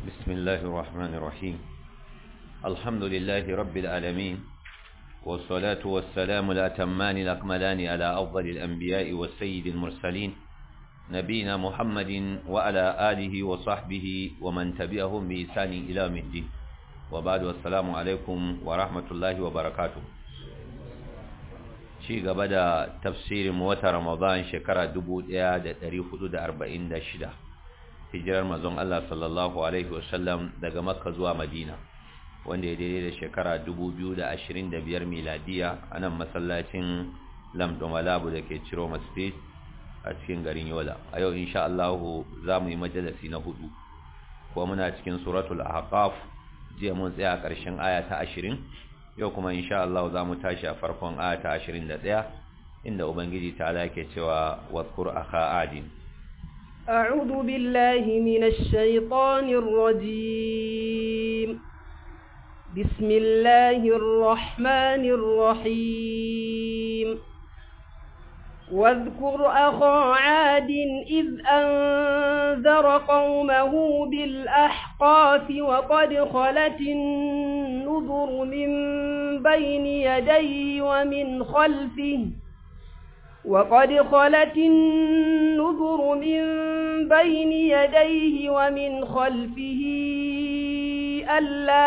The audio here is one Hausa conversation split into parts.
بسم الله الرحمن الرحيم الحمد لله رب العالمين والصلاة والسلام الأتمان الأكملان على أفضل الأنبياء والسيد المرسلين نبينا محمد وعلى آله وصحبه ومن تبعهم بإحسان إلى يوم الدين وبعد والسلام عليكم ورحمة الله وبركاته ci gaba da tafsirin wata Ramadan shekara 1446 hijirar mazon Allah sallallahu alaihi wasallam daga Makka zuwa Madina wanda ya daidai da shekara 2025 miladiya a nan masallacin Lamdon Malabu da ke Ciro State a cikin garin Yola a yau insha Allah za mu yi majalisi na hudu kuma muna cikin suratul ahqaf jiya mun tsaya a ƙarshen aya ta 20 yau kuma insha Allah za mu tashi a farkon aya ta 21 inda ubangiji ta ala ke cewa wadhkur akha adin أعوذ بالله من الشيطان الرجيم بسم الله الرحمن الرحيم واذكر أخا عاد إذ أنذر قومه بالأحقاف وقد خلت النذر من بين يديه ومن خلفه وقد خلت النذر من بين يديه ومن خلفه ألا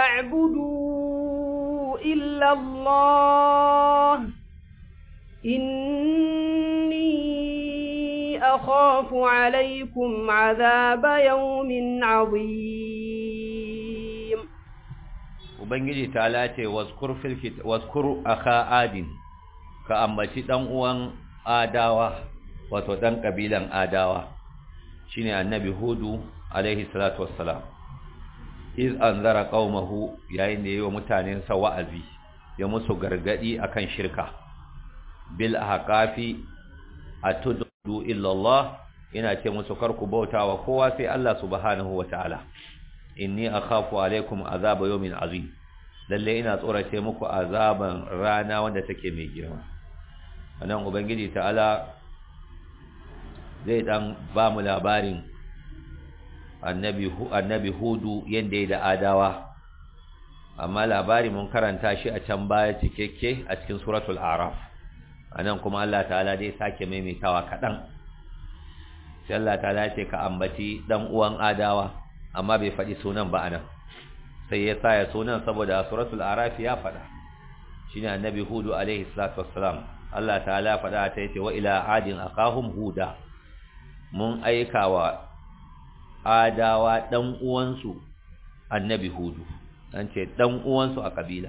تعبدوا إلا الله إني أخاف عليكم عذاب يوم عظيم ubangiji ta lace wazkur filkit wazkur akha adin ka ambaci dan uwan adawa wato dan kabilan adawa shine annabi hudu alaihi salatu wassalam iz anzara qaumahu yayin da yayi mutanen sa wa'azi ya musu gargadi akan shirka bil ahqafi atudu illa Allah ina ce musu karku bautawa kowa sai Allah subhanahu wataala inni akhafu alaikum azaba yawmin azim lalle ina tsorace muku azaban rana wanda take mai girma anan ubangiji ta'ala zai dan ba mu labarin annabi annabi hudu yanda da adawa amma labari mun karanta shi a can baya cikakke a cikin suratul araf anan kuma Allah ta'ala dai sake maimaitawa kadan sai Allah ta'ala ce ka ambaci dan uwan adawa amma bai faɗi sunan ba anan sai ya sa ya sunan saboda suratul araf ya faɗa shine annabi hudu alaihi salatu wassalam Allah ta'ala faɗa ta yace wa ila adin aqahum huda mun aika wa adawa dan uwansu annabi hudu an ce dan uwansu a kabila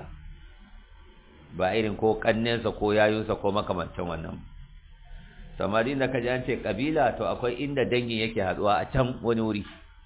ba irin ko kannensa ko yayunsa ko makamantan wannan samari da kaji an ce kabila to akwai inda dangin yake haduwa a can wani wuri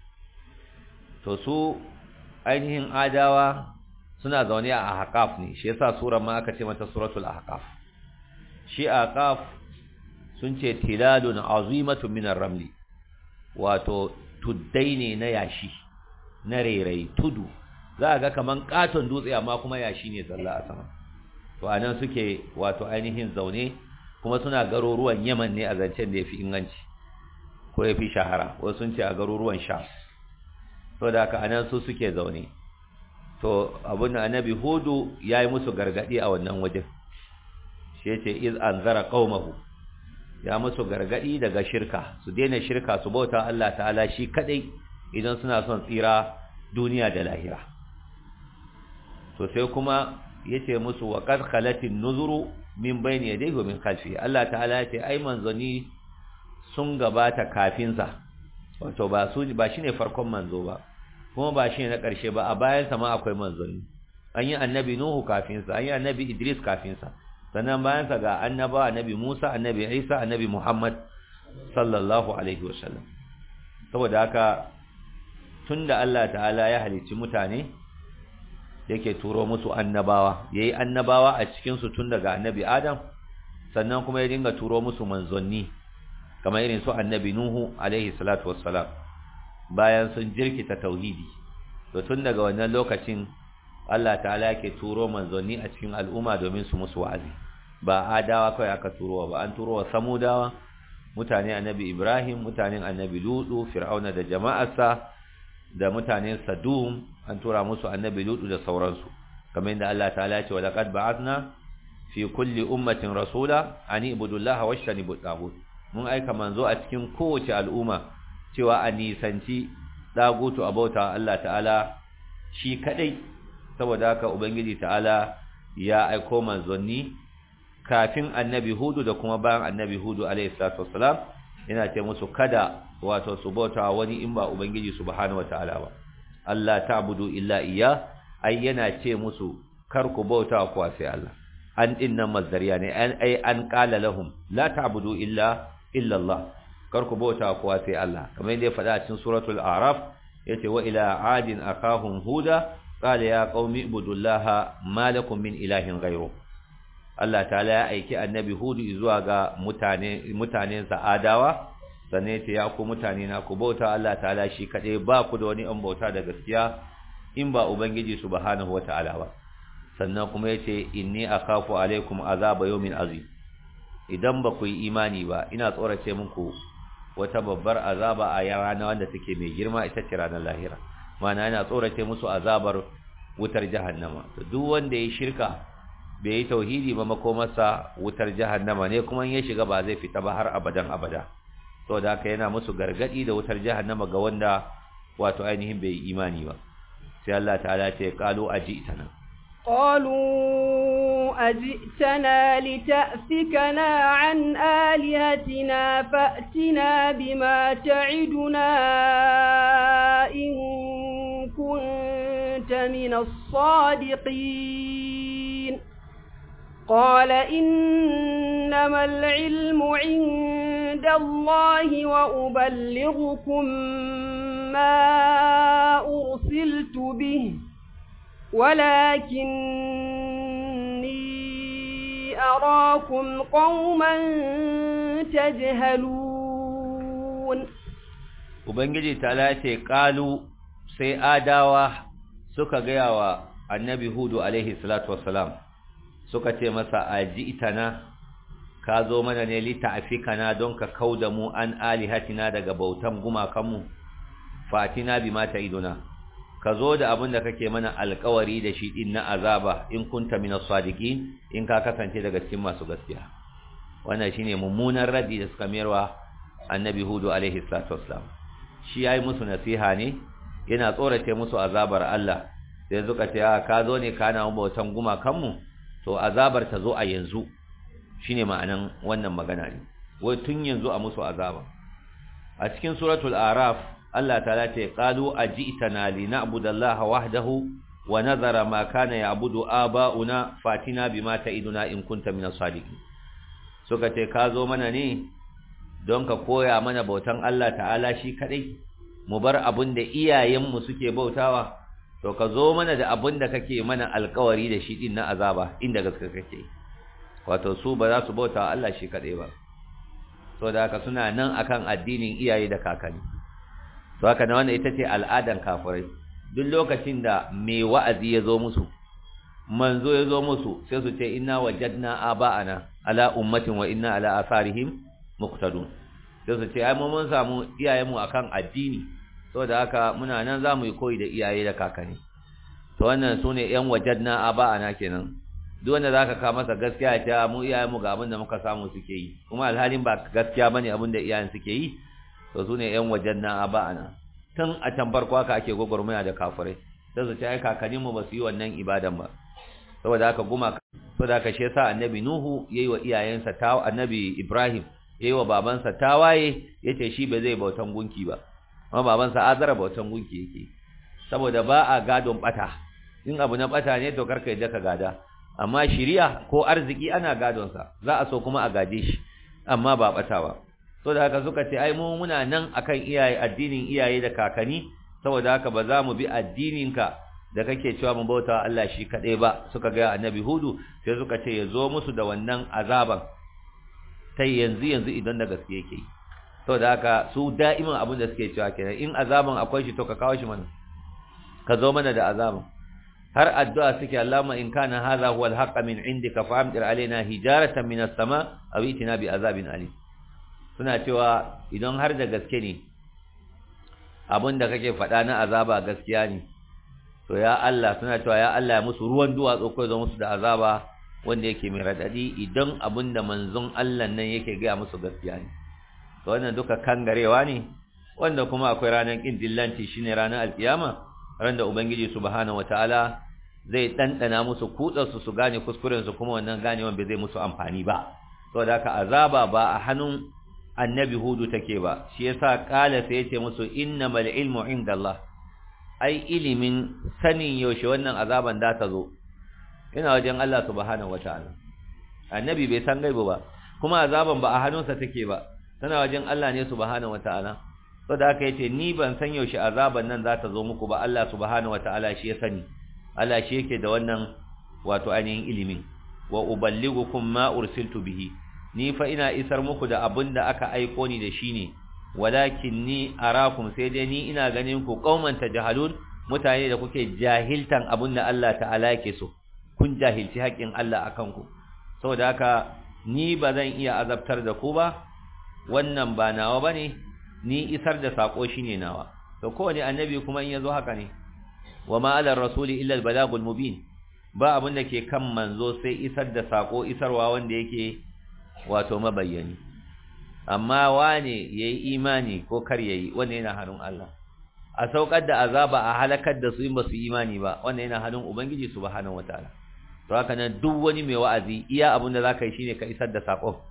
to su ainihin adawa suna zaune a ahqaf ne shi yasa surar ma aka ce mata suratul ahqaf shi ahqaf sun ce tilalun azimatun minar ramli wato tuddai ne na yashi na rerai tudu za ga kaman katon dutse amma kuma yashi ne zalla a sama to anan suke wato ainihin zaune kuma suna garuruwan Yaman ne a zancen da yafi inganci ko yafi shahara wasu sun ce a garuruwan Sham to da haka anan su suke zaune to abun annabi hudu yayi musu gargadi a wannan wajen shi yace iz anzara qaumahu ya musu gargadi daga shirka su daina shirka su bauta Allah ta'ala shi kadai idan suna son tsira duniya da lahira to sai kuma yace musu wa qad khalatin nuzuru min bayni yadayhi wa min khalfi Allah ta'ala yace ai manzoni sun gabata kafin sa wato ba su ba shine farkon manzo ba kuma ba shine na karshe ba a bayan sa ma akwai manzoni an yi annabi nuhu kafin sa an yi annabi idris kafin sa sannan bayan sa ga annaba annabi musa annabi isa annabi muhammad sallallahu alaihi wasallam saboda haka tunda Allah ta'ala ya halicci mutane yake turo musu annabawa yayi annabawa a cikin su tun daga annabi Adam sannan kuma ya dinga turo musu manzonni kamar irin su annabi Nuhu alaihi salatu wassalam bayan sun jirkita tauhidi to tun daga wannan lokacin Allah ta'ala yake turo manzonni a cikin al'umma domin su musu wa'azi ba adawa kai aka turo ba an turo wa samudawa mutane annabi Ibrahim mutanen annabi Lutu Fir'auna da jama'arsa da mutanen Sadum an tura musu annabi Lutu da sauransu kamar yadda Allah ta'ala ya ce wa laqad ba'athna fi kulli ummatin rasula an ibudu Allah wa ishtanibu tagut mun aika manzo a cikin kowace al'umma cewa a nisanci dagutu abauta Allah ta'ala shi kadai saboda haka ubangiji ta'ala ya aiko manzonni kafin annabi hudu da kuma bayan annabi hudu alayhi salatu wassalam yana ce musu kada wato su bauta wani in ba ubangiji subhanahu wataala ba Allah ta'budu illa iya ai yana ce musu kar ku bauta ku sai Allah an dinnan mazdariya ne an ai an qala lahum la ta'budu illa illa Allah kar ku bauta ku sai Allah kamar yadda ya faɗa a cikin suratul a'raf yace wa ila adin akahum huda qala ya qaumi ibudullaha ma lakum min ilahin ghayru Allah ta'ala ya aiki annabi hudu zuwa ga mutane mutanen adawa sannan yace ya ku mutane na ku bauta Allah ta'ala shi kadai ba ku da wani an bauta da gaskiya in ba ubangiji subhanahu wata'ala ba sannan kuma yace inni akhafu alaikum azaba yawmin azim idan ba ku yi imani ba ina tsorace muku wata babbar azaba a rana wanda take mai girma ita ce ranar lahira mana yana tsorace musu azabar wutar jahannama to duk wanda ya shirka bai yi tauhidi ba makomarsa wutar jahannama ne kuma ya shiga ba zai fita ba har abadan abada saboda haka yana musu gargadi da wutar jahannama ga wanda wato ainihin bai yi imani ba sai Allah ta'ala ce qalu ajitana قالوا أجئتنا لتأفكنا عن آلهتنا فأتنا بما تعدنا إن كنت من الصادقين قال إنما العلم عند الله وأبلغكم ما أرسلت به ولكني أراكم قوما تجهلون Ubangiji ta ce ƙalu sai adawa suka gaya wa annabi Hudu alaihi salatu wassalam suka ce masa aji itana ka zo mana ne lita'afikana don ka kauda mu an alihatina daga bautan gumakanmu fatina bima ta'iduna ka zo da abin da kake mana alkawari da shi din na azaba in kunta min as-sadiqin in ka kasance daga cikin masu gaskiya wannan shine mummunan radi da suka mayarwa annabi hudu alaihi salatu wassalam shi yayi musu nasiha ne yana tsorace musu azabar Allah sai suka ce ka zo ne kana mu bautan gumakan mu to azabar ta zo a yanzu shine ma'anan wannan magana ne wai tun yanzu a musu azaba a cikin suratul araf Allah ta'ala ce qalu ajitana lina'budallaha wahdahu wa nadhara ma kana ya'budu aba'una fatina bima ta'iduna in kunta minas sadiqin suka ce ka zo mana ne don ka koya mana bautan Allah ta'ala shi kadai mu bar abin da iyayenmu suke bautawa to ka zo mana da abin da kake mana alkawari da shi din na azaba inda gaske kake wato su ba za su bauta Allah shi kadai ba so da haka suna nan akan addinin iyaye da kakanni to haka na wannan ita ce al'adan kafirai duk lokacin da mai wa'azi ya zo musu manzo ya zo musu sai su ce inna wajadna aba'ana ala ummatin wa inna ala asarihim muqtadun sai su ce ai mu mun samu iyayenmu akan addini saboda haka muna nan zamu yi koyi da iyaye da kakanni to wannan sune yan wajadna aba'ana kenan duk wanda zaka ka masa gaskiya ta mu iyayenmu ga abin da muka samu suke yi kuma alhalin ba gaskiya bane abin da iyayen suke yi to sune yan wajadna aba'ana tun a can farko haka ake gwagwarmaya da kafirai sai su ce ai kakanninmu ba su yi wannan ibadan ba saboda haka guma saboda haka shi yasa annabi nuhu yayi wa iyayensa ta annabi ibrahim yayi wa babansa tawaye yace shi ba zai bautan gunki ba amma babansa azara bautan gunki yake saboda ba a gadon bata in abu na bata ne to karka yadda ka gada amma shiriya ko arziki ana gadon sa za a so kuma a gade shi amma ba bata ba saboda haka suka ce ai mu muna nan akan iyaye addinin iyaye da kakanni saboda haka ba za mu bi addininka da kake cewa mu bauta Allah shi kadai ba suka ga annabi hudu sai suka ce ya zo musu da wannan azaban sai yanzu yanzu idan da gaske yake saboda haka su da'iman abin da suke cewa kenan in azaban akwai shi to ka kawo shi mana ka zo mana da azaban har addu'a suke Allahumma in kana hadha huwa al-haqq min indika fa'amtir alaina hijaratan min as-sama aw itina bi azabin alim suna cewa idan har da gaske ne abinda kake faɗa na azaba gaskiya ne to ya Allah suna cewa ya Allah ya musu ruwan duwatsu ko zo musu da azaba wanda yake mai radadi idan abinda manzon Allah nan yake ga musu gaskiya ne to wannan duka kangarewa ne wanda kuma akwai ranar kin dillanci shine ranar alkiyama ran da ubangiji subhanahu wataala zai dandana musu kudar su su gane kuskuren su kuma wannan ganewan bai zai musu amfani ba saboda haka azaba ba a hannun annabi hudu take ba shi yasa kala sai yace musu innamal ilmu indallah ai ilimin sanin yaushe wannan azaban da ta zo ina wajen Allah subhanahu wataala annabi bai san gaibu ba kuma azaban ba a hannunsa take ba tana wajen Allah ne subhanahu wataala saboda haka yace ni ban san yaushe azaban nan za ta zo muku ba Allah subhanahu wataala shi ya sani Allah shi yake da wannan wato ainihin ilimin wa uballigukum ma ursiltu bihi ni fa ina isar muku da abin da aka aiko ni da shi ne walakin ni arakum sai dai ni ina ganin ku qauman tajhalun mutane da kuke jahiltan abin da Allah ta'ala yake so kun jahilci haƙin Allah akan ku saboda haka ni ba zan iya azabtar da ku ba wannan ba nawa bane ni isar da sako shine nawa to kowane annabi kuma in yazo haka ne wa ma ala rasuli illa al balagul mubin ba abin da ke kan manzo sai isar da sako isarwa wanda yake wato mabayyani amma wane yayi imani ko kar yayi wannan yana hannun Allah a saukar da azaba a halakar da su in ba su imani ba wannan yana hannun ubangiji subhanahu wataala to haka nan duk wani mai wa'azi iya abin da zaka yi shine ka isar da sako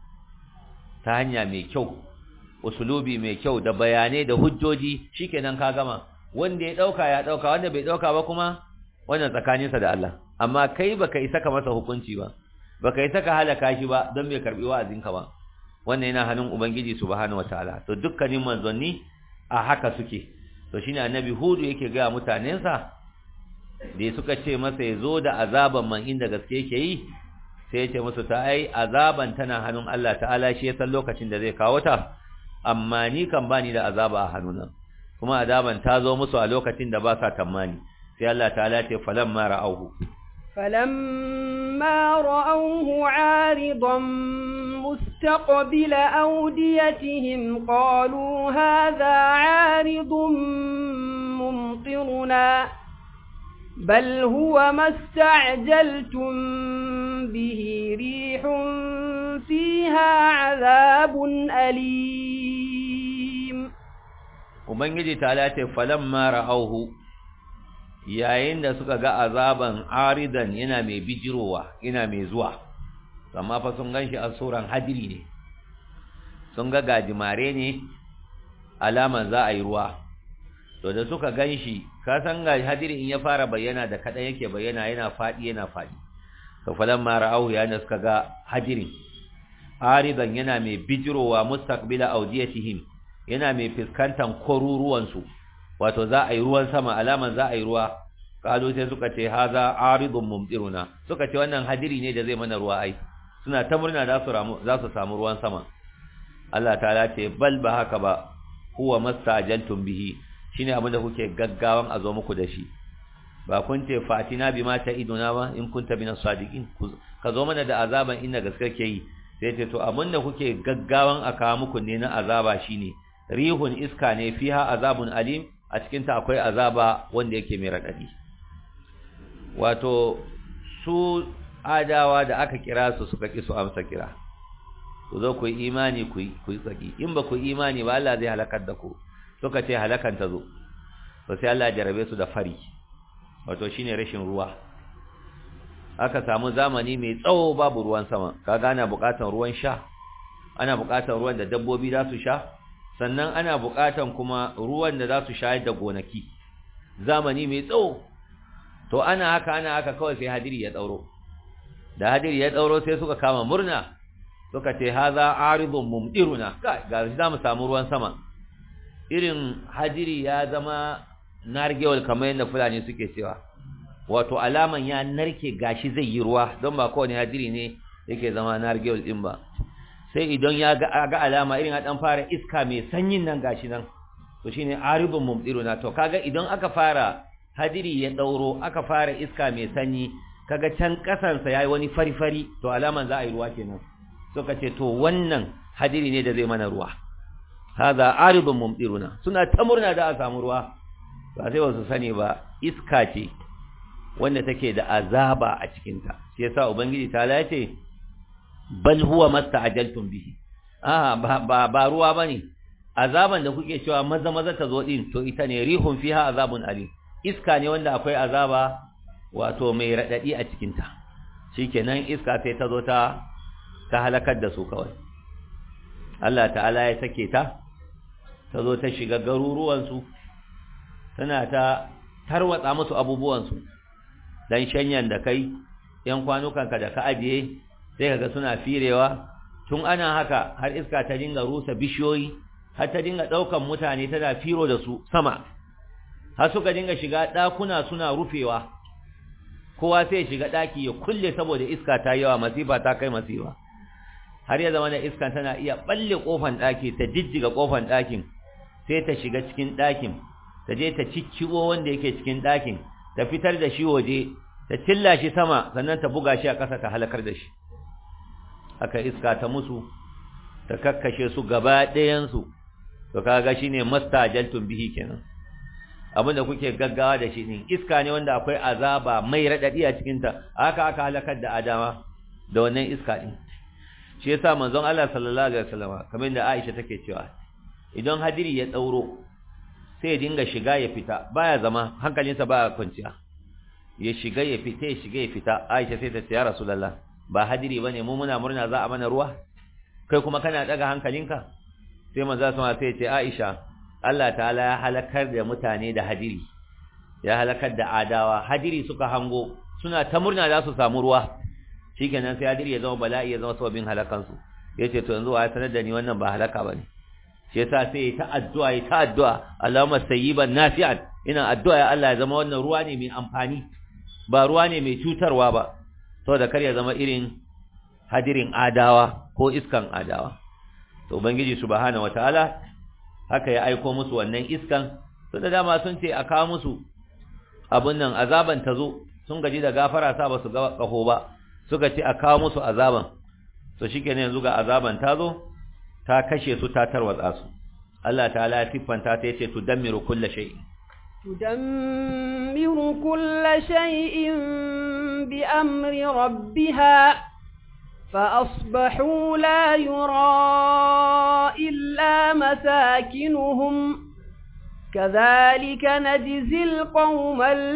ta hanya mai kyau usulubi mai kyau da bayanai da hujjoji shikenan ka gama wanda ya dauka ya dauka wanda bai dauka ba kuma wannan tsakaninsa da Allah amma kai baka isa ka masa hukunci ba baka yi saka halaka shi ba don bai karbi wa'azinka ba wannan yana hannun ubangiji subhanahu wataala to dukkanin manzanni a haka suke to shine annabi hudu yake ga mutanensa da suka ce masa yazo da azaban man inda gaske yake yi sai ya ce musu ta ai azaban tana hannun Allah ta'ala shi ya san lokacin da zai kawo ta amma ni kan bani da azaba a hannuna kuma azaban ta zo musu a lokacin da ba sa tamani sai Allah ta'ala ce falamma ra'auhu فلما رأوه عارضا مستقبل أوديتهم قالوا هذا عارض ممطرنا بل هو ما استعجلتم به ريح فيها عذاب أليم وبنجي تعالى فلما رأوه yayin da suka ga azaban aridan yana mai bijirowa yana mai zuwa amma fa sun ganshi a suran hadiri ne sun ga gajimare ne alaman za a yi ruwa to da suka ganshi ka san ga hadiri in ya fara bayyana da kadan yake bayyana yana fadi yana fadi to falan ma ra'au ya da suka ga hadirin aridan yana mai bijirowa mustaqbila awdiyatihim yana mai fiskantan koruruwan su wato za a yi ruwan sama alaman za a yi ruwa kazo sai suka ce haza aridun mumtiruna suka ce wannan hadiri ne da zai mana ruwa ai suna ta murna za su ramu za su samu ruwan sama Allah ta'ala ce bal ba haka ba huwa mastajaltum bihi shine abinda kuke gaggawan a zo muku da shi ba kun ce fatina bima ta iduna ba in kunta binas sadiqin ka zo mana da azaban inda gaske ke yi sai ce to abinda kuke gaggawan a kawo muku ne na azaba shine rihun iska ne fiha azabun alim a cikinta akwai azaba wanda yake mai raɗaɗi wato su adawa da aka kira su suka ƙi su amsa kira ku zo ku yi imani ku yi tsaki in ba ku yi imani ba Allah zai halakar da ku suka ce halakan ta zo to sai Allah ya jarabe su da fari wato shine rashin ruwa aka samu zamani mai tsawo babu ruwan sama kaga ana buƙatar ruwan sha ana buƙatar ruwan da dabbobi za su sha sannan ana buƙatan kuma ruwan da za su shayar da gonaki zamani mai tsawo to ana haka ana haka kawai sai hadiri ya tsauro da hadiri ya tsauro sai suka kama murna suka ce haza aridun mumdiruna ga shi zamu samu ruwan sama irin hadiri ya zama nargewal kamar yadda fulani suke cewa wato alaman ya narke gashi zai yi ruwa don ba kowane hadiri ne yake zama nargewal din ba sai idan ya ga alama irin dan fara iska mai sanyin nan gashi nan to shine aribun mumdiruna to kaga idan aka fara hadiri ya dauro aka fara iska mai sanyi kaga can kasan sa yayi wani fari fari to alaman za a yi ruwa kenan suka ce to wannan hadiri ne da zai mana ruwa hadha aridun mumtiruna suna ta murna da a samu ruwa ba sai wasu sani ba iska ce wanda take da azaba a cikin ta shi yasa ubangiji ta lace bal huwa masta'jaltum bihi ah ba ba, ba ruwa bane azaban da kuke cewa maza maza ta zo din to ita ne rihun fiha azabun alim iska ne wanda akwai azaba wato mai radadi a cikin ta shikenan iska sai ta zo ta ta halakar da su kawai Allah ta'ala ya sake ta ta zo ta shiga garuruwansu tana ta tarwatsa musu abubuwansu dan shanyan da kai yan kwanukanka da ka ajiye sai kaga suna firewa tun ana haka har iska ta dinga rusa bishiyoyi har ta dinga daukan mutane tana firo da su sama har suka dinga shiga dakuna suna rufewa kowa sai shiga daki ya kulle saboda iska ta yawa masifa ta kai masifa har ya zama da iska tana iya balle kofan daki ta jijjiga kofan dakin sai ta shiga cikin dakin ta je ta cicciwo wanda yake cikin dakin ta fitar da shi waje ta cilla shi sama sannan ta buga shi a ƙasa ta halakar da shi haka iska ta musu ta kakkashe su gaba ɗayansu to kaga shine mastajaltum bihi kenan abinda kuke gaggawa da shi ne iska ne wanda akwai azaba mai radadi a cikin ta haka aka halakar da adama da wannan iska din shi yasa manzon Allah sallallahu alaihi wasallam kamar da Aisha take cewa idan hadiri ya tsauro sai ya dinga shiga ya fita baya zama hankalinsa baya kwanciya ya shiga ya fita ya shiga ya fita Aisha sai ta ce ya Rasulullah ba hadiri bane mu muna murna za a mana ruwa kai kuma kana daga hankalinka sai manzo sama sai ya ce Aisha Allah ta'ala ya halakar da mutane da hadiri ya halakar da adawa hadiri suka hango suna ta murna za su samu ruwa shikenan sai hadiri ya zama bala'i ya zama sababin halakan su yace to yanzu wa sanar da ni wannan ba halaka bane shi yasa sai ta addu'a ya ta addu'a Allahumma sayyiban nafi'an ina addu'a ya Allah ya zama wannan ruwa ne mai amfani ba ruwa ne mai cutarwa ba saboda kar ya zama irin hadirin adawa ko iskan adawa to ubangiji subhanahu wataala haka ya aiko musu wannan iskan to da dama sun ce a kawo musu abun nan azaban ta zo sun gaji da gafara sa ba su ga kaho ba suka ce a kawo musu azaban to shikenan yanzu ga azaban ta zo ta kashe su ta tarwatsa su Allah ta'ala ya tiffanta ta yace tudammiru kulli shay'in tudammiru kulli shay'in bi amri rabbiha فأصبحوا لا يرى إلا مساكنهم كذلك نجزي القوم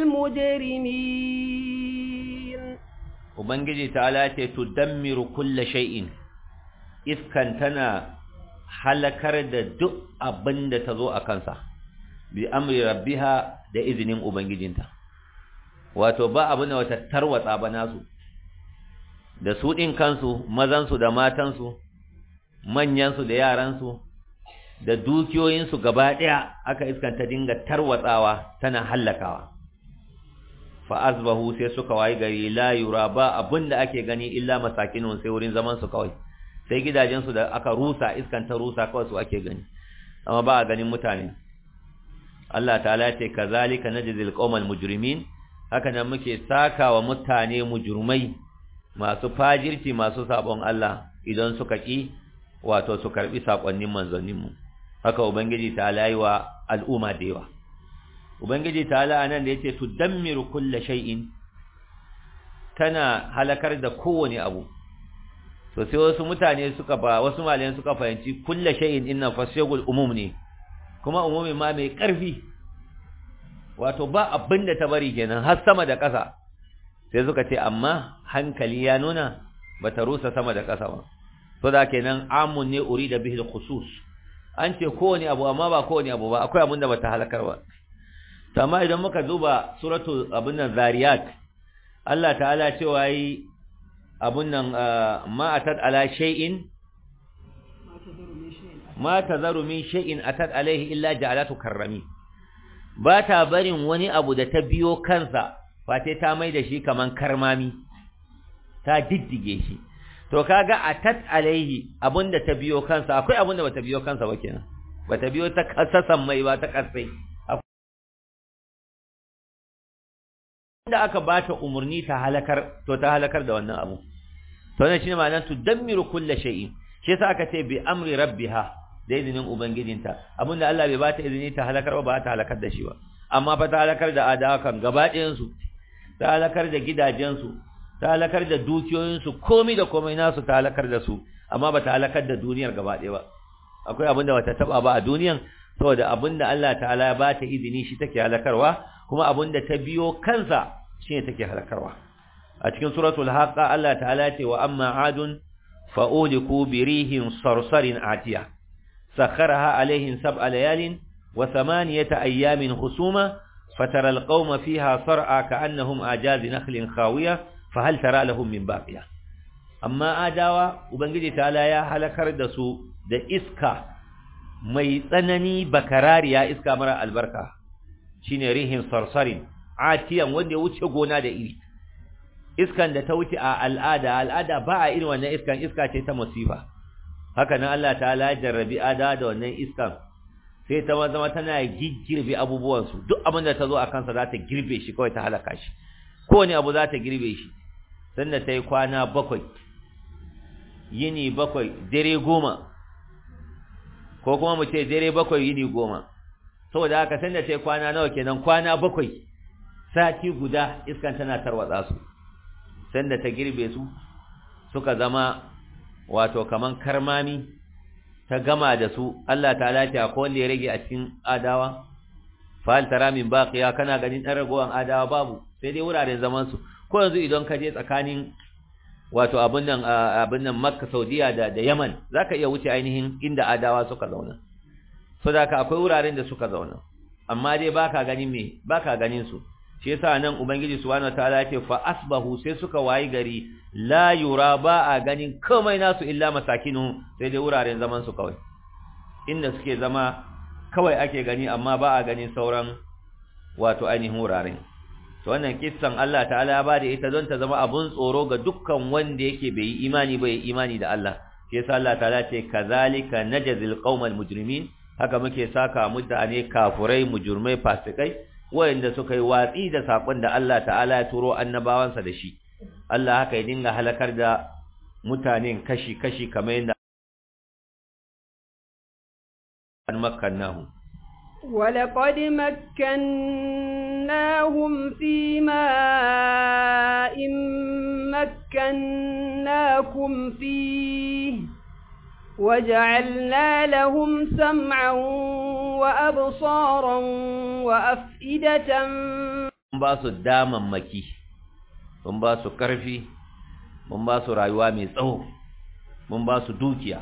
المجرمين وبنجي تعالى تدمر كل شيء إذ كان تنا halakar da duk abin da ta zo a kansa bi amri rabbiha da izinin ubangijinta wato ba abin da wata tarwatsa ba nasu da su ɗin kansu mazansu da matansu manyansu da yaransu da dukiyoyinsu gaba ɗaya aka iskanta dinga tarwatsawa tana hallakawa fa azbahu sai suka wayi gari la yura ba abinda ake gani illa masakinun sai wurin zaman su kawai sai gidajensu da aka rusa iskanta rusa kawai su ake gani amma ba a ganin mutane Allah ta'ala ce kazalika najzil qaumal mujrimin haka nan muke sakawa mutane mujrimai masu fajirci masu sabon Allah idan suka ki wato su karbi sakonnin manzanninmu haka ubangiji ta yi wa al'umma da yawa ubangiji ta anan da yace tudammiru kulli shay'in tana halakar da kowane abu to sai wasu mutane suka ba wasu malayan suka fahimci kulli shay'in inna fasyagul umum ne kuma umumi ma mai karfi wato ba abin da ta bari kenan har sama da ƙasa sai suka ce amma hankali ya nuna bata rusa sama da ƙasa ba to da kenan amun ne urida bihi khusus an ce kowane abu amma ba kowane abu ba akwai abin da bata halakar ba to amma idan muka duba suratul abun nan zariyat Allah ta'ala cewa yi abun nan ma atat ala shay'in ma tazaru min shay'in atat alaihi illa ja'alatu karrami ba ta barin wani abu da ta biyo kansa fate ta mai da shi kaman karmami ta diddige shi to kaga atat alaihi abunda ta biyo kansa akwai abunda bata biyo kansa ba kenan bata biyo ta kasasan mai ba ta kasai da aka bata umurni ta halakar to ta halakar da wannan abu to ne shine ma'anar tudammiru kulli shay'in shi yasa aka ce bi amri rabbiha da izinin ubangijinta abinda Allah bai bata izini ta halakar ba ta halakar da shi ba amma fa ta halakar da adawa kan gaba ɗayan su ta halakar da gidajen su ta halakar da dukiyoyin su komai da komai nasu ta halakar da su amma ba ta halakar da duniyar gaba ɗaya ba akwai abinda bata taba ba a duniyan saboda abinda Allah ta'ala ya bata izini shi take halakarwa kuma abinda ta biyo kansa shine take halakarwa a cikin suratul haqa Allah ta'ala ce wa amma adun fa'uliku birihin sarsarin atiya sakharaha alaihim sab'a layalin wa thamaniyata ayyamin husuma fatara alqauma fiha sar'a ka'annahum ajazi nakhlin khawiya fahal tara lahum min baqiya amma adawa ubangiji ta'ala ya halakar da su da iska mai tsanani bakarariya iska mara albarka shine rihin sarsarin atiyan wanda ya wuce gona da iri iskan da ta wuce a al'ada al'ada ba a irin wannan iskan iska ce ta musifa haka nan Allah ta'ala ya jarrabi ada da wannan iskan sai ta zama tana giggirbe abubuwan su duk abin da ta zo a kansa za ta girbe shi kawai ta halaka shi kowane abu za ta girbe shi sanda ta yi kwana bakwai yini bakwai dare goma ko kuma mu ce dare bakwai yini goma saboda haka sanda ta yi kwana nawa kenan kwana bakwai sati guda iskan tana tarwatsa su sanda ta girbe su suka zama wato kaman karmami ta gama da su Allah ta'ala ta akwai wanda ya rage a cikin adawa fa'al tara min baqiya kana ganin dan ragowan adawa babu sai dai wuraren zaman su ko yanzu idan ka je tsakanin wato abin nan abin nan Makka Saudiya da da Yaman zaka iya wuce ainihin inda adawa suka zauna so da ka akwai wuraren da suka zauna amma dai baka ganin me baka ganin su shi yasa nan ubangiji subhanahu wataala yake fa asbahu sai suka wayi gari la yura ba a ganin komai nasu illa masakinu sai dai wuraren zaman su kawai inda suke zama kawai ake gani amma ba a ganin sauran wato ainihin wuraren to wannan kissan Allah ta'ala ba da ita don ta zama abun tsoro ga dukkan wanda yake bai yi imani ba ya imani da Allah shi yasa Allah ta'ala ce kazalika najzil qaumal mujrimin haka muke saka mutane kafurai mujrimai fasikai wayanda suka yi watsi da sakon da Allah ta'ala ya turo annabawansa da shi Allah haka ya dinga halakar da mutanen kashi-kashi kamar yadda an makannahu ولقد مكناهم في ماء مكناكم فيه وجعلنا لهم سمعا وأبصارا وأفئدة mun ba su damammaki mun ba su ƙarfi mun ba su rayuwa mai tsawo mun ba su dukiya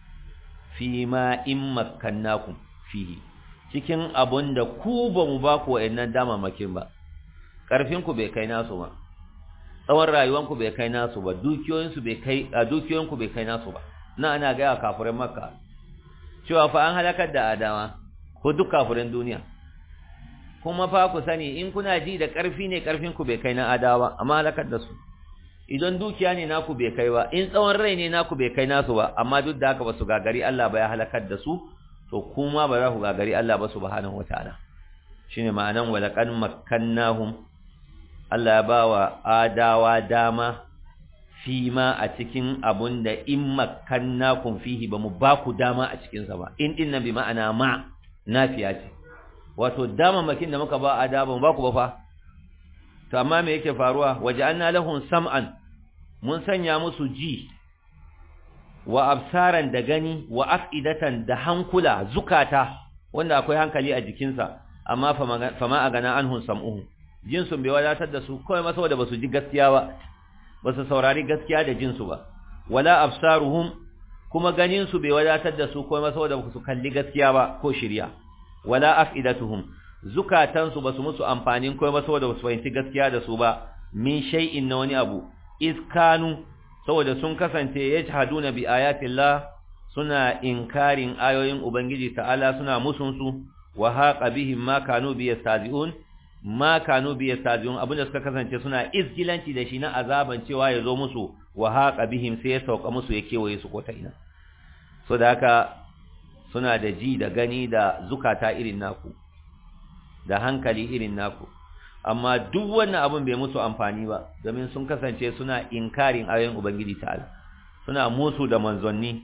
fi ma in makkannakum fihi cikin abun da ku ba mu ba ku wa'annan damammakin ba ƙarfinku bai kai nasu ba tsawon rayuwanku bai kai nasu ba dukiyoyinsu bai kai a dukiyoyinku bai kai nasu ba na ana gaya kafirin makka cewa fa an halakar da adama ko duk kafirin duniya kuma fa ku sani in kuna ji da ƙarfi ne ƙarfinku bai kai na adawa amma halakar da su idan dukiya ne naku bai kai ba in tsawon rai ne naku bai kai nasu ba amma duk da haka ba su gagari Allah ba ya halakar da su to kuma ba za ku gagari Allah ba subhanahu wataala shine ma'anan walaqad makkannahum Allah ya bawa adawa dama fi ma a cikin abun da in makkannakum fihi ba mu ba ku dama a cikin sa ba in din nan bi ma'ana ma nafiya ce wato dama makin da muka ba adawa ba ku ba fa to amma me yake faruwa waja'alna lahum sam'an mun sanya musu ji wa absaran da gani wa afidatan da hankula zukata wanda akwai hankali a jikinsa amma fama a gana anhun sam'uhu jinsun bai wadatar da su kawai masa da basu ji gaskiya ba basu saurari gaskiya da jinsu ba wala absaruhum kuma ganin su bai wadatar da su kawai masa da basu kalli gaskiya ba ko shirya wala afidatuhum zukatan su basu musu amfanin kawai masa da basu fahimci gaskiya da su ba min shay'in na wani abu iskanu saboda sun kasance yajhaduna bi ayatillah suna inkarin ayoyin ubangiji ta'ala suna musun su wa haqa bihim ma kanu bi yastazi'un ma kanu bi yastazi'un abinda suka kasance suna izgilanci da shi na azaban cewa ya zo musu wa haqa bihim sai ya sauka musu ya kewaye su ko ta ina so da haka suna da ji da gani da zukata irin naku da hankali irin naku amma duk wannan abin bai musu amfani ba domin sun kasance suna inkarin ayoyin ubangiji ta'ala suna musu da manzanni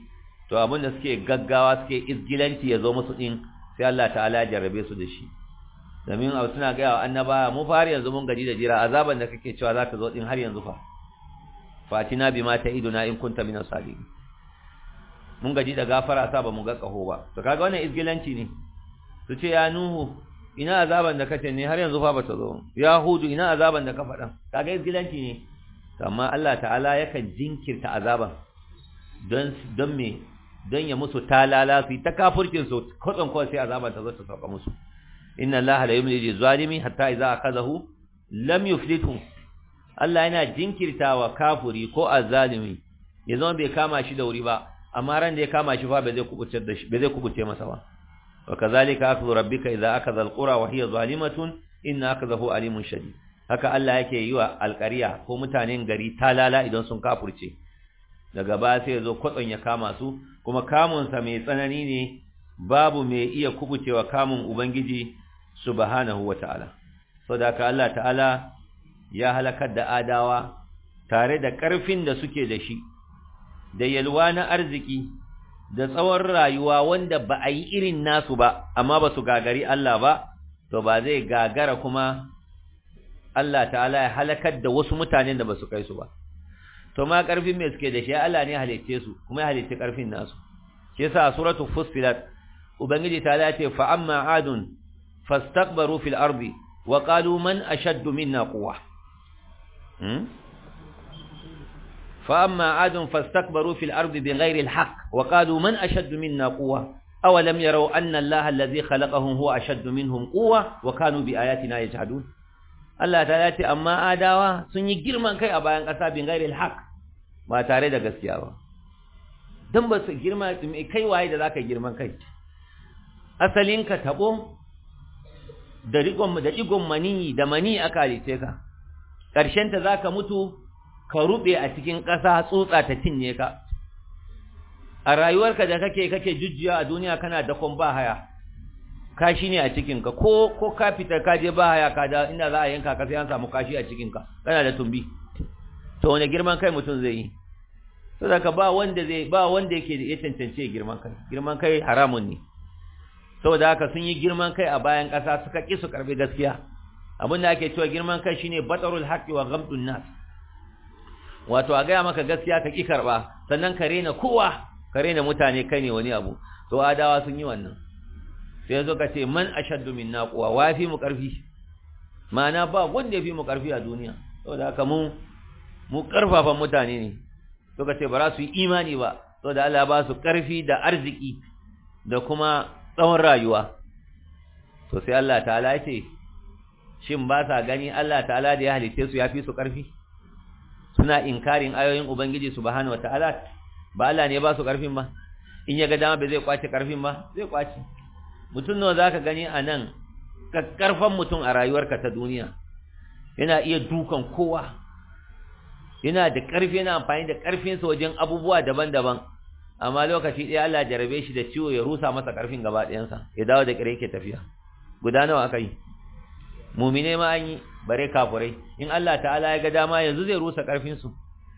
to abin da suke gaggawa suke izgilanci ya zo musu din sai Allah ta'ala ya jarrabe su da shi domin a suna gaya wa annaba mu fara yanzu mun gaji da jira azaban da kake cewa za ta zo din har yanzu fa fatina bima ta iduna in kunta minas salihin mun gaji da gafara sa ba mu ga kaho ba to kaga wannan izgilanci ne su ce ya nuhu ina azaban da kace ne har yanzu fa bata zo ya hudu ina azaban da ka faɗa kaga izgilanci ne amma Allah ta'ala yakan jinkirta azaban don don me don ya musu talala su ta kafirkin su kotson kawai sai azaban ta zo ta sauka musu inna Allah la yumli zalimi hatta idza akazahu lam yuflitu Allah yana jinkirtawa kafiri ko azzalimi ya zama bai kama shi da wuri ba amma ran da ya kama shi fa bai zai kubuce da shi bai zai kubuce masa ba wa kazalika akhdhu rabbika idza akhadha alqura wa hiya zalimatun inna akhdahu alimun shadid haka Allah yake yi wa alƙariya ko mutanen gari talala idan sun kafurce daga ba sai ya zo kwatson ya kama su kuma kamunsa mai tsanani ne babu mai iya kubucewa kamun ubangiji subhanahu wata'ala saboda haka Allah ta'ala ya halakar da adawa tare da ƙarfin da suke da shi da yalwa na arziki da tsawon rayuwa wanda ba a yi irin nasu ba amma ba su gagari Allah ba to ba zai gagara kuma Allah ta'ala ya halakar da wasu mutanen da ba su kai su ba to ma ƙarfin mai suke da shi Allah ne halicce su kuma ya halicce ƙarfin nasu shi yasa a suratul fussilat ubangiji ta ce fa amma adun fastakbaru fil ardi wa qalu man ashaddu minna quwwa فأما عاد فاستكبروا في الأرض بغير الحق وقالوا من أشد منا قوة أولم يروا أن الله الذي خلقهم هو أشد منهم قوة وكانوا بآياتنا يجحدون Allah ta ce amma adawa sun yi girman kai a bayan ƙasa bin gairil haq ba tare da gaskiya ba don ba su girma kai waye da zaka girman kai asalin ka tabo da rigon da digon mani da mani aka halice ka ƙarshen ta zaka mutu ka rube a cikin ƙasa tsotsa ta cinye ka a rayuwarka da kake kake jujjuya a duniya kana da kon ba haya kashi ne a cikinka ko ko ka fita ka je ba haya ka da inda za a yanka ka sai an samu kashi a cikinka kana da tumbi to wani girman kai mutum zai yi saboda ba wanda zai ba wanda yake ya cancance girman kai girman kai haramun ne saboda haka sun yi girman kai a bayan ƙasa suka ƙi su karbi gaskiya abin da ake cewa girman kai shine batarul haqqi wa ghamdun nas wato a gaya maka gaskiya ka ƙi karba sannan ka rena kowa ka rena mutane kai ne wani abu to adawa sun yi wannan sai zo ka ce man ashaddu minna quwa wa fi mu karfi ma'ana ba wanda ya fi mu karfi a duniya saboda haka mu mu karfafan mutane ne to ka ce ba za su yi imani ba saboda Allah ba su karfi da arziki da kuma tsawon rayuwa to sai Allah ta'ala ya ce shin ba sa gani Allah ta'ala da ya halitte su ya fi su karfi suna inkarin ayoyin ubangiji subhanahu wataala ba Allah ne ba su karfin ba in ya ga dama bai zai kwace karfin ba zai kwace mutum nawa zaka gani a nan karfan mutum a rayuwarka ta duniya yana iya dukan kowa yana da ƙarfi yana amfani da ƙarfinsa wajen abubuwa daban-daban amma lokaci ɗaya Allah jarabe shi da ciwo ya rusa masa ƙarfin gaba ɗayansa ya dawo da ƙire yake tafiya guda nawa aka yi mumine ma an yi bare kafurai in Allah ta'ala ya ga dama yanzu zai rusa ƙarfinsu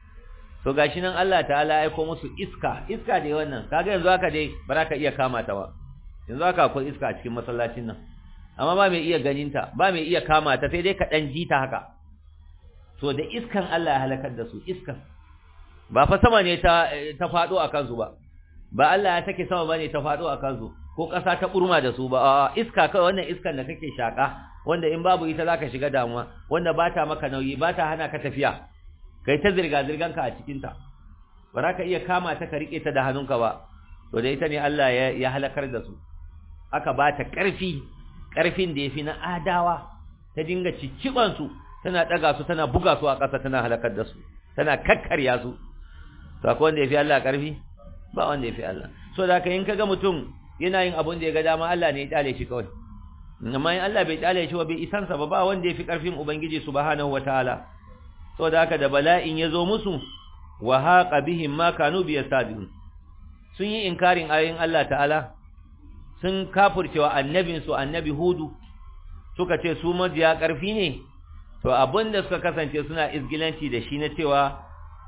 to gashi nan Allah ta'ala ya aiko musu iska iska dai wannan kaga yanzu haka dai ba za ka iya kama ta ba yanzu haka akwai iska a cikin masallacin nan amma ba mai iya ganinta ba mai iya kama ta sai dai ka dan ji ta haka to da iskan Allah ya halakar da su iskan ba fa sama ne ta ta fado a kansu ba ba Allah ya take sama bane ta fado a kansu ko ƙasa ta burma da su ba a iska kai wannan iskan da kake shaka wanda in babu ita zaka shiga damuwa wanda ba ta maka nauyi ba ta hana ka tafiya kai ta zirga zirgan ka a cikin ta ba za ka iya kama ta ka rike ta da hannunka ba to da ita ne Allah ya ya halakar da su aka ba ta ƙarfi ƙarfin da yafi na adawa ta dinga cicciban su tana daga su tana buga su a ƙasa tana halakar da su tana kakkarya su to akwai wanda yafi Allah ƙarfi ba wanda yafi Allah so da haka in kaga mutum yana yin abun da ya ga dama Allah ne ya kyale shi kawai amma in Allah bai kyale shi ba bai isansa ba ba wanda yafi ƙarfin ubangiji subhanahu wataala so da haka da bala'in ya zo musu wa haqa bihim ma kanu biyastadun sun yi inkarin ayoyin Allah ta'ala sun kafurcewa annabinsu annabi hudu suka ce su majiya ƙarfi ne to abinda suka kasance suna izgilanci da shi na cewa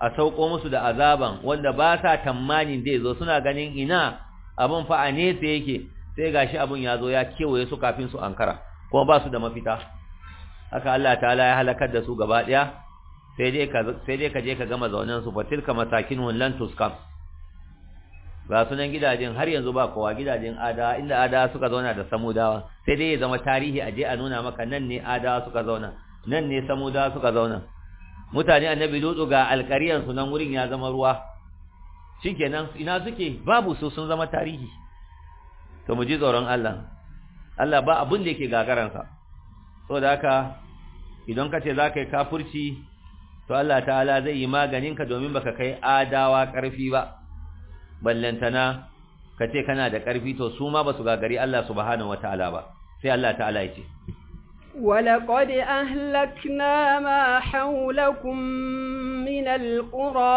a sauko musu da azaban wanda ba sa tamanin zai zo suna ganin ina abin fa a nesa yake sai gashi abin ya zo ya kewaye su kafin su ankara kuma ba su da mafita haka Allah ta'ala ya halakar da su gaba daya sai dai ka sai dai ka je ka gama zaunen su fatilka masakinun lan tuskam ga sunan gidajen har yanzu ba kowa gidajen ada inda ada suka zauna da samudawa sai dai ya zama tarihi a je a nuna maka nan ne ada suka zauna nan ne samudawa suka zauna mutane annabi lutsu ga alƙaryan su nan wurin ya zama ruwa shikenan ina suke babu su sun zama tarihi to mu ji tsoron Allah Allah ba abin da yake gagaransa saboda haka idan ka ce za ka yi kafurci to Allah ta'ala zai yi maganinka domin baka kai adawa ƙarfi ba ballantana ka ce kana da ƙarfi to su ma ba su gagari Allah subhanahu wata'ala ba sai Allah ta'ala ya ce ولقد أهلكنا ما حولكم من القرى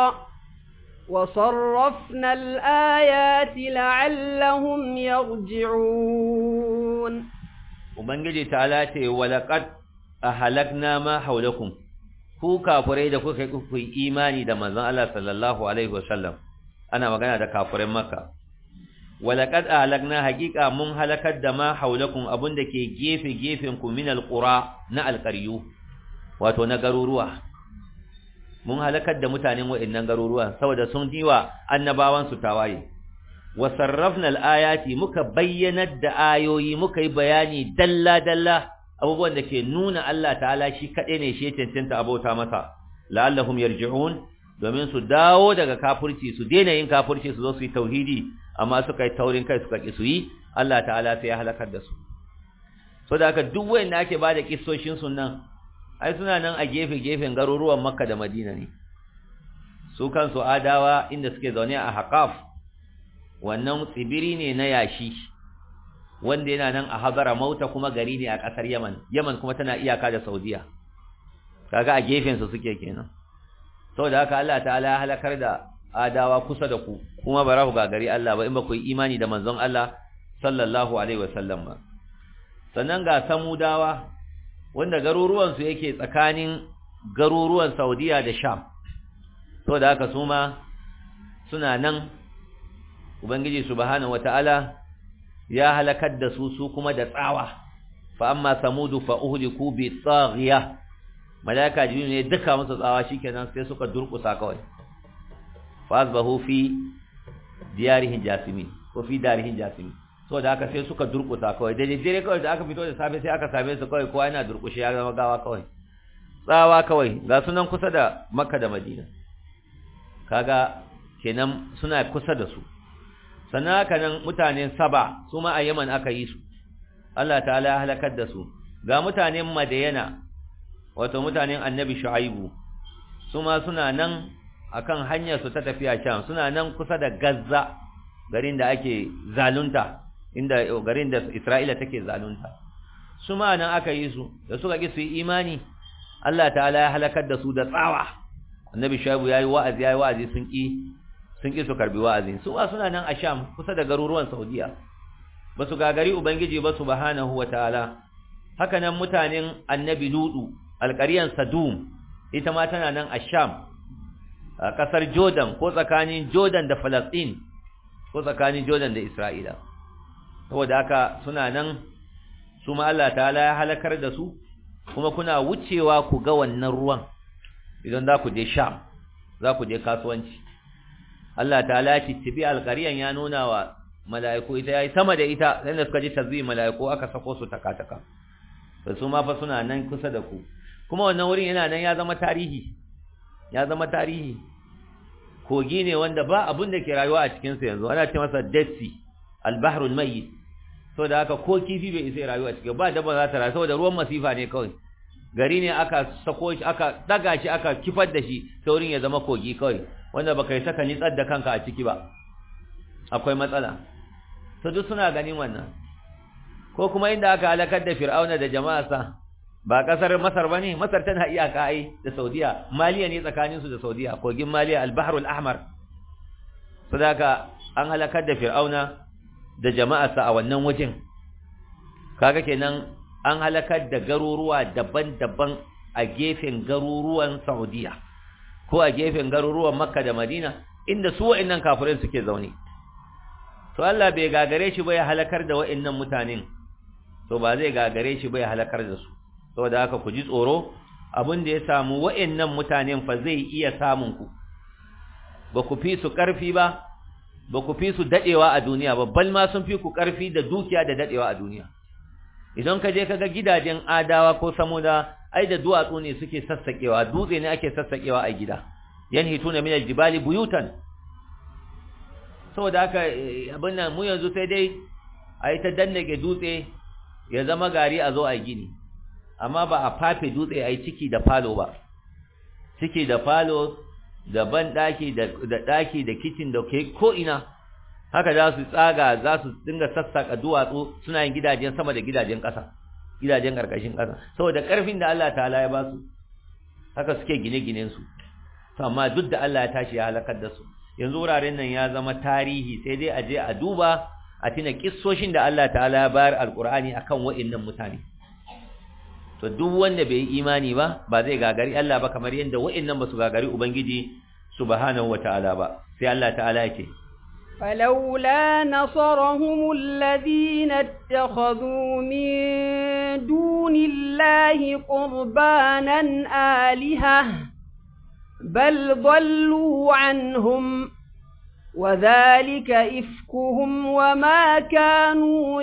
وصرفنا الآيات لعلهم يرجعون Ubangiji ta'ala ce walaqad ahlakna ma haulakum ku kafirai da kuka yi imani da manzon Allah sallallahu alaihi wasallam ana magana da kafirin Makka walaqad ahlakna haqiqa mun halakar da ma haulakum abunda ke gefe gefen ku min alqura na alqaryu wato na garuruwa mun halakar da mutanen wa'annan garuruwa saboda sun diwa annabawan su tawaye wa sarrafna alayati muka bayyanar da ayoyi muka yi bayani dalla dalla abubuwan da ke nuna Allah ta'ala shi kaɗai ne shi cancanta abota masa la'allahum yarji'un domin su dawo daga kafirci su daina yin kafirci su zo su yi tauhidi amma suka yi taurin kai suka ki su yi Allah ta'ala sai ya halakar da su so da haka duk wanda ake bada kissoshin su nan ai suna nan a gefe gefen garuruwan Makka da Madina ne su kansu adawa inda suke zaune a Haqaf wannan tsibiri ne na yashi wanda yana nan a Habara Mauta kuma gari ne a ƙasar Yaman Yaman kuma tana iyaka da Saudiya kaga a gefen su suke kenan saboda haka Allah ta'ala ya halakar da adawa kusa da ku kuma ba ku gagari Allah ba in ba ku yi imani da manzon Allah sallallahu alaihi wasallam ba sannan ga samudawa wanda garuruwan su yake tsakanin garuruwan Saudiya da Sham saboda haka su ma suna nan ubangiji subhanahu wataala ya halakar da su su kuma da tsawa fa amma samudu fa uhliku bi taghiya malaika jibril ne duka musu tsawa shikenan sai suka durkusa kawai fa asbahu fi diyarihin jasimi ko fi darihin jasimi so da aka sai suka durkusa kawai da dare kawai da aka fito da safe sai aka same su kawai kowa yana durkushe ya zama gawa kawai tsawa kawai ga sunan kusa da makka da madina kaga kenan suna kusa da su sannan haka nan mutanen saba su ma a yaman aka yi su Allah ta'ala ya halakar da su ga mutanen madayana wato mutanen annabi shu'aibu su ma suna nan akan hanyar su ta tafiya sham suna nan kusa da gazza garin da ake zalunta inda garin da isra'ila take zalunta su ma nan aka yi su da suka ki su yi imani Allah ta'ala ya halakar da su da tsawa annabi shu'aibu yayi wa'azi yayi wa'azi sun ki sun ƙi su karbi wa'azi su ba suna nan a sham kusa da garuruwan saudiya ba su gagari ubangiji ba subhanahu wataala haka nan mutanen annabi ludu alƙaryan sadum ita ma tana nan a sham a ƙasar jordan ko tsakanin jordan da falastin ko tsakanin jordan da isra'ila saboda haka suna nan su ma Allah ta'ala ya halakar da su kuma kuna wucewa ku ga wannan ruwan idan za ku je sham za ku je kasuwanci Allah ta'ala ya titibi alƙariyan ya nuna wa mala'iku ita yayi sama da ita sai da suka ji tazbi mala'iku aka sako su taka-taka to su ma fa suna nan kusa da ku kuma wannan wurin yana nan ya zama tarihi ya zama tarihi kogi ne wanda ba abun da ke rayuwa a cikin sa yanzu ana ce masa dead sea al-bahrul mayyit saboda haka ko kifi bai isa rayuwa a cikin ba dabba za ta rayu saboda ruwan masifa ne kawai gari ne aka sako shi aka daga shi aka kifar da shi sai wurin ya zama kogi kawai wanda baka yi saka nitsar da kanka a ciki ba akwai matsala to duk suna ganin wannan ko kuma inda aka halakar da fir'auna da jama'arsa ba kasar masar bane masar tana iyaka ai da saudiya maliya ne tsakanin su da saudiya kogin maliya al-bahr al-ahmar sadaka an halakar da fir'auna da jama'arsa a wannan wajen kaga kenan an halakar da garuruwa daban-daban a gefen garuruwan saudiya ko a gefen garuruwan makka da madina inda su wa'annan kafirai suke zaune to Allah bai gagare shi ba ya halakar da wa'annan mutanen to ba zai gagare shi ba ya halakar da su saboda haka ku ji tsoro abin da ya samu wa'annan mutanen fa zai iya samun ku ba ku fi su ƙarfi ba ba ku fi su dadewa a duniya ba bal ma sun fi ku ƙarfi da dukiya da dadewa a duniya idan ka je ka ga gidajen adawa ko samuda ai da duwatsu ne suke sassakewa dutse ne ake sassakewa a gida yanhituna min aljibali buyutan saboda haka abin nan mu yanzu sai dai a yi ta dannage dutse ya zama gari a zo a gini amma ba a fafe dutse a yi ciki da falo ba ciki da falo da ban daki da daki da kitchen da ke ko ina haka za su tsaga za su dinga sassaka duwatsu suna yin gidajen sama da gidajen ƙasa gidajen ƙarƙashin ƙasa saboda ƙarfin da Allah ta'ala ya ba su haka suke gine-ginen su amma duk da Allah ya tashi ya halakar da su yanzu wuraren nan ya zama tarihi sai dai a je a duba a tuna kissoshin da Allah ta'ala ya bayar alqur'ani akan wa'annan mutane to duk wanda bai yi imani ba ba zai gagari Allah ba kamar yanda wa'annan ba su gagari ubangiji subhanahu wata'ala ba sai Allah ta'ala yake فلولا نصرهم الذين اتخذوا من دون الله قربانا آلهة بل ضلوا عنهم وذلك إفكهم وما كانوا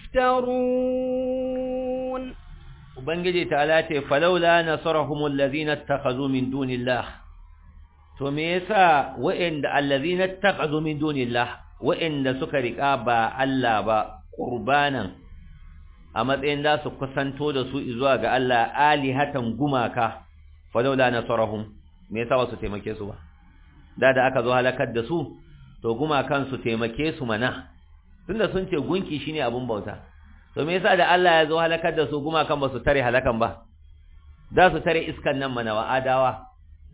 يفترون Ubangiji ta'ala ce falaula nasarahum allazina ittakhadhu min dunillah to me yasa wa'inda allazina ittakhadhu min dunillah wa'inda suka rika ba Allah ba qurbanan a matsayin da su kusanto da su zuwa ga Allah alihatan gumaka falaula nasarahum me yasa ba su taimake su ba da da aka zo halakar da su to gumakan su taimake su mana tunda sun ce gunki shine abun bauta to me yasa da Allah ya zo halakar da su gumakan ba su tare halakan ba za su tare iskan nan mana wa adawa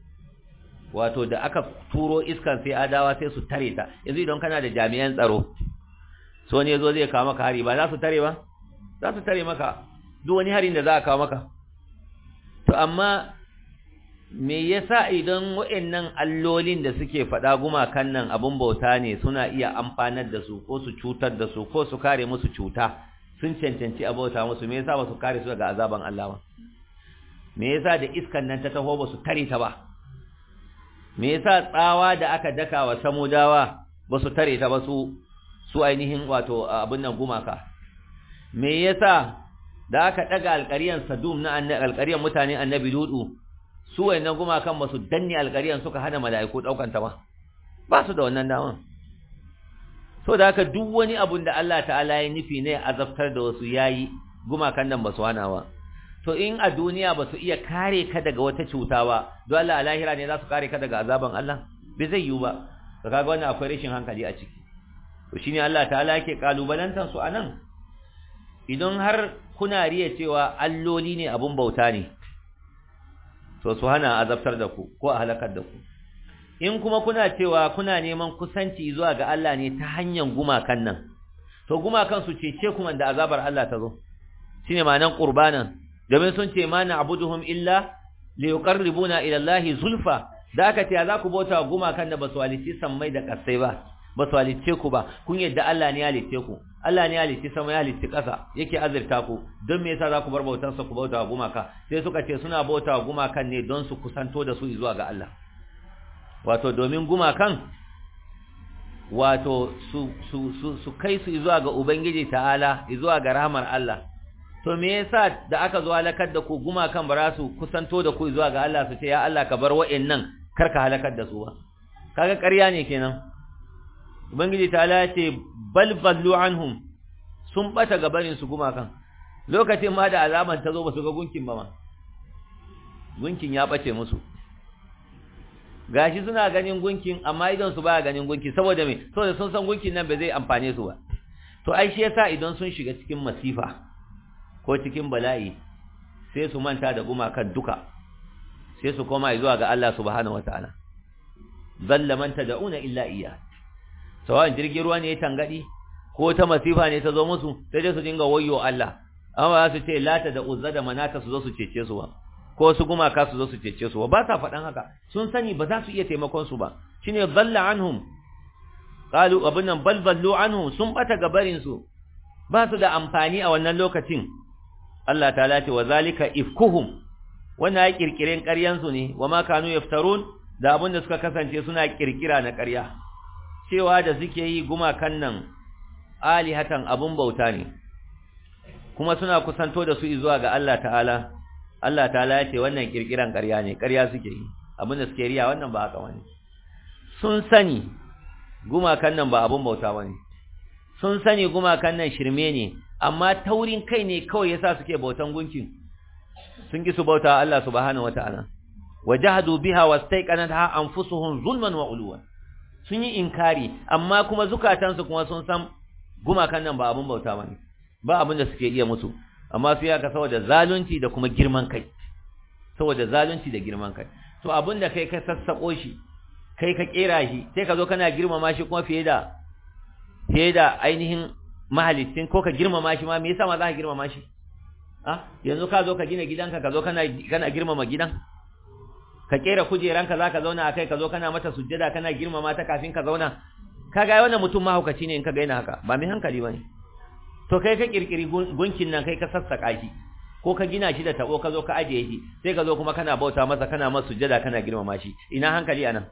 wato da aka turo iskan sai adawa sai su tare ta yanzu idan kana da jami'an tsaro so ne zo zai kawo maka hari ba za su tare ba za su tare maka duk wani harin da za a kawo maka to amma me yasa idan waɗannan allolin da suke faɗa gumakan nan abun bauta ne suna iya amfanar da su ko su cutar da su ko su kare musu cuta sun cancanci a bauta musu me yasa ba su kare su daga azaban Allah ba me yasa da iskan nan ta taho ba su tare ta ba me yasa tsawa da aka daka wa samudawa ba su tare ta ba su su ainihin wato abin nan gumaka me yasa da aka daga alƙaryan Sadum na alƙaryan mutane annabi Lutu su wayannan gumakan ba su danne alƙaryan suka hana mala'iku daukan ta ba ba su da wannan daman so da haka duk wani abun da Allah ta'ala ya nufi ne azabtar da wasu yayi gumakan nan ba su hana ba to in a duniya ba su iya kare ka daga wata cuta ba don Allah a lahira ne za su kare ka daga azaban Allah bai zai yiwu ba to kaga wannan akwai rashin hankali a ciki to shine Allah ta'ala yake kalubalantan su anan idan har kuna riya cewa alloli ne abun bauta ne to su hana azabtar da ku ko a halakar da ku in kuma kuna cewa kuna neman kusanci zuwa ga Allah ne ta hanyar gumakan nan to gumakan su cece kuma da azabar Allah ta zo shine ma'anan qurbanan domin sun ce ma na'buduhum illa liqarribuna ila Allah zulfa da aka ce za ku bauta gumakan da basu halice sammai da kasai ba basu halice ku ba kun yadda Allah ne ya halice ku Allah ne ya halice sama ya halice kasa yake azurta ku don me yasa za ku bar bautar sa ku bauta gumaka sai suka ce suna bauta gumakan ne don su kusanto da su zuwa ga Allah wato domin gumakan wato su su su, su kai su zuwa ga ubangiji ta'ala zuwa ga rahmar Allah to me yasa da aka zo halakar da ku gumakan ba su kusanto da ku zuwa ga Allah su ce ya Allah ka bar wa'annan kar ka halakar da su ba kaga ƙarya ne kenan ubangiji ta'ala ya ce bal ballu anhum sun bata gabanin su gumakan lokacin ma da azaban ta zo ba su ga gunkin ba ma gunkin ya bace musu gashi suna ganin gunkin amma idan su baya ganin gunki saboda me saboda sun san gunkin nan ba zai amfane su ba to ai shi yasa idan sun shiga cikin masifa ko cikin bala'i sai su manta da gumakan duka sai su koma zuwa ga Allah subhanahu wataala zalla man tad'una illa iyya sawan jirgin ruwa ne ya tangadi ko ta masifa ne ta zo musu sai dai su dinga wayyo Allah amma su ce lata da uzza da manata su zo su cece su ba ko su gumaka su zo su cece su ba sa faɗan haka sun sani ba za su iya taimakon su ba shine dalla anhum qalu abun nan bal ballu anhum sun bata gabarin su ba su da amfani a wannan lokacin Allah ta'ala ce wa zalika ifkuhum wannan ya kirkiren ƙaryan su ne wa ma kanu yaftarun da abin da suka kasance suna kirkira na ƙarya cewa da suke yi gumakan nan alihatan abun bauta ne kuma suna kusanto da su zuwa ga Allah ta'ala Allah ta'ala ya ce wannan kirkiran ƙarya ne ƙarya suke yi abin da suke riya wannan ba haka wani sun sani gumakan nan ba abun bauta bane sun sani gumakan nan shirme ne amma taurin kai ne kawai yasa suke bautan gunkin sun ki su bauta Allah subhanahu wataala wajahadu biha wastaiqanatha anfusuhum zulman wa ulwan sun yi inkari amma kuma zukatansu kuma sun san gumakan nan ba abun bauta bane ba abin da suke iya musu amma su yaka saboda zalunci da kuma girman kai saboda zalunci da girman kai to abin da kai ka sassako shi kai ka kera shi sai ka zo kana girmama shi kuma fiye da fiye da ainihin mahalicin ko ka girmama shi ma me yasa ma za ka girmama shi ah yanzu ka zo ka gina gidanka ka zo kana kana girmama gidan ka kera kujeranka zaka zauna akai ka zo kana mata sujjada kana girmama ta kafin ka zauna kaga wannan mutum mahaukaci ne in ka gaina haka ba mai hankali bane to kai ka kirkiri gunkin nan kai ka sassaka shi ko ka gina shi da tabo ka zo ka ajiye shi sai ka zo kuma kana bauta masa kana masa sujjada kana girmama shi ina hankali anan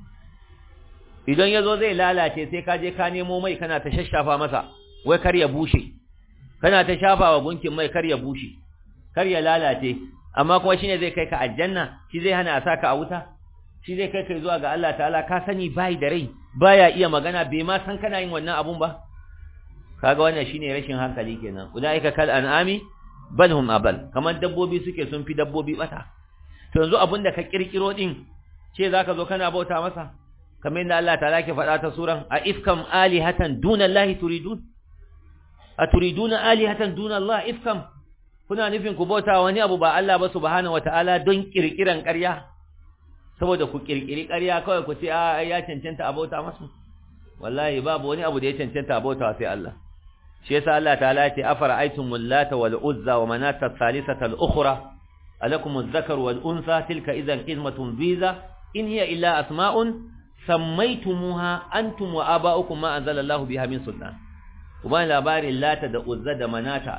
idan yazo zai lalace sai ka je ka nemo mai kana ta shashafa masa wai kar ya bushe kana ta shafawa gunkin mai kar ya bushe kar ya lalace amma kuma shine zai kai ka aljanna shi zai hana a saka a wuta shi zai kai kai zuwa ga Allah ta'ala ka sani bai da rai baya iya magana bai ma san kana yin wannan abun ba kaga wannan shine rashin hankali kenan ulaika kal an'ami bal hum abal kamar dabbobi suke sun fi dabbobi bata to yanzu abinda ka kirkiro din ce zaka zo kana bauta masa kamar yadda Allah ta'ala ke faɗa ta suran a ifkam alihatan duna Allah turidun a turiduna alihatan duna Allah ifkam kuna nufin ku bauta wani abu ba Allah ba subhanahu wataala don kirkiran ƙarya saboda ku kirkiri ƙarya kawai ku ce a ya cancanta a bauta masu wallahi babu wani abu da ya cancanta a bauta sai Allah shi yasa Allah ta'ala ya ce afara'aytum lata wal uzza wa manata thalithata al ukhra alakum adh-dhakar wal untha tilka idhan qismatun biza in hiya illa asma'un sammaytumuha antum wa aba'ukum ma anzala Allah biha min sultan uban labarin lata da uzza da manata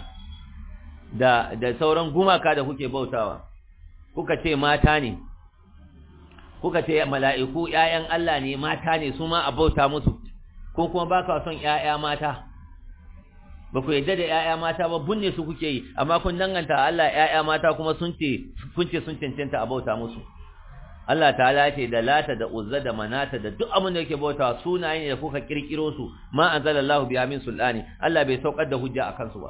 da da sauran gumaka da kuke bautawa kuka ce mata ne kuka ce mala'iku ƴaƴan Allah ne mata ne su ma a bauta musu ko kuma ba ka son ƴaƴa mata ba ku yadda da ƴaƴa mata ba bunne su kuke yi amma kun danganta Allah ƴaƴa mata kuma sun ce kun ce sun cancanta a bauta musu Allah ta'ala ce da lata da uzza da manata da duk abin da yake bautawa sunaye ne da kuka kirkiro su ma anzalallahu biha min sulani Allah bai saukar da hujja akan su ba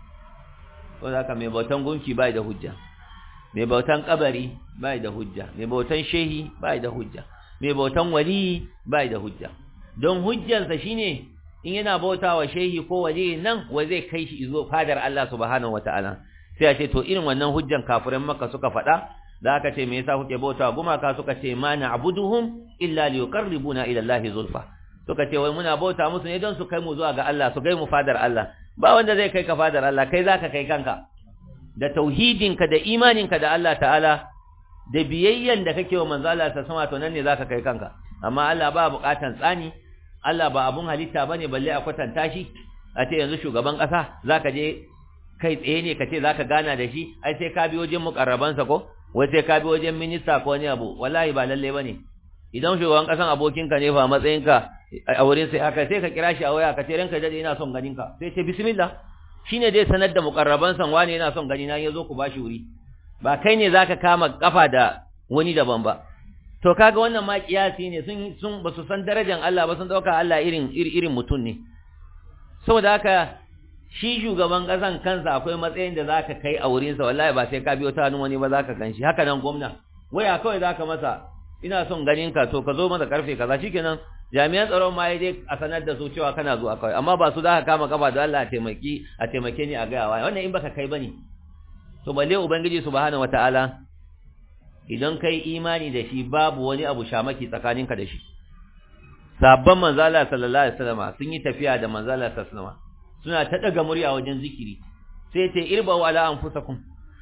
ko haka mai bautan gunki bai da hujja mai bautan kabari bai da hujja mai bautan shehi bai da hujja mai bautan wali bai da hujja don hujjansa shine in yana bautawa shehi ko wali nan wa zai kai shi zo fadar Allah subhanahu wataala sai a ce to irin wannan hujjan kafirin makka suka faɗa da aka ce me yasa kuke bautawa gumaka suka ce ma na'buduhum illa liqarribuna ila Allah zulfa suka ce wai muna bauta musu ne don su kai mu zuwa ga Allah su kai mu fadar Allah ba wanda zai kai ka fadar Allah kai zaka kai kanka da tauhidinka da imaninka da Allah ta'ala da biyayyan da kake wa manzo Allah ta sama to nan ne zaka kai kanka amma Allah ba buƙatan tsani Allah ba abun halitta bane balle a kwatanta shi a ce yanzu shugaban ƙasa zaka je kai tsaye ne kace zaka gana da shi ai sai ka bi wajen mukarrabansa ko wai sai ka bi wajen minista ko wani abu wallahi ba lalle bane idan shugaban ƙasan abokinka ne fa matsayinka a wurin sai aka sai ka kira shi a waya ka ce ranka dade ina son ganinka sai ce bismillah shine dai sanar da mukarraban san wani yana son gani na yazo ku bashi wuri ba kai ne zaka kama kafa da wani daban ba to kaga wannan ma kiyasi ne sun sun basu san darajar Allah ba sun dauka Allah irin irin mutun ne saboda haka shi shugaban kasan kansa akwai matsayin da zaka kai a wurin sa wallahi ba sai ka biyo ta hannun wani ba zaka ganshi haka nan gwamna waya kawai zaka masa ina son ganin ka to ka zo masa karfe kaza shikenan jami'an tsaron ma dai a sanar da su cewa kana zuwa kawai amma ba su za ka kama kafa da Allah a taimaki a taimake ni a gaya wa wannan in baka kai bane to balle ubangiji subhanahu wataala idan kai imani da shi babu wani abu shamaki tsakaninka da shi sabban manzo Allah sallallahu alaihi wasallam sun yi tafiya da manzo Allah sallallahu alaihi wasallam suna ta daga murya wajen zikiri sai ce irba wa ala anfusakum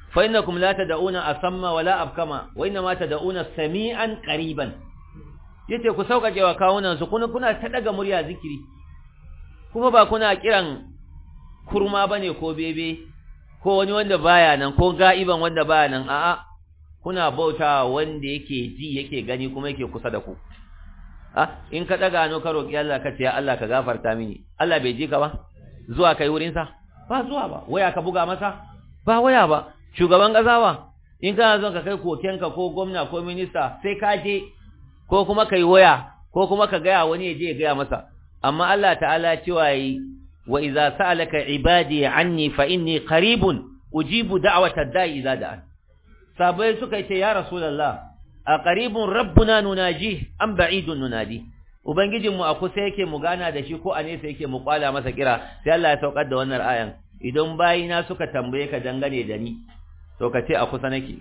fa innakum la tad'una asamma wala abkama wa inna ma tad'una sami'an qariban yace ku sauƙaƙe wa kawunan su kuna kuna ta daga murya zikiri kuma ba kuna kiran kurma bane ko bebe ko wani wanda baya nan ko ga'iban wanda baya nan a'a kuna bauta wanda yake ji yake gani kuma yake kusa da ku ah in ka daga hannu ka roki Allah ka ce ya Allah ka gafarta mini Allah bai ji ka ba zuwa kai wurin sa ba zuwa ba waya ka buga masa ba waya ba shugaban kasa ba in kana son ka kai kokenka ko gwamna ko minista sai ka je ko kuma kai waya ko kuma ka gaya wani ya je ya gaya masa amma Allah ta'ala cewa yi wa idza sa'alaka ibadi anni fa inni qaribun ujibu da'wata da'i idza da'an sabai suka ce ya rasulullah a qaribun rabbuna nunaji am ba'idun nunadi ubangijin mu a kusa yake mu gana da shi ko a nesa yake mu kwala masa kira sai Allah ya saukar da wannan ayan idan bayina suka tambaye ka dangane da ni to ka ce a kusa nake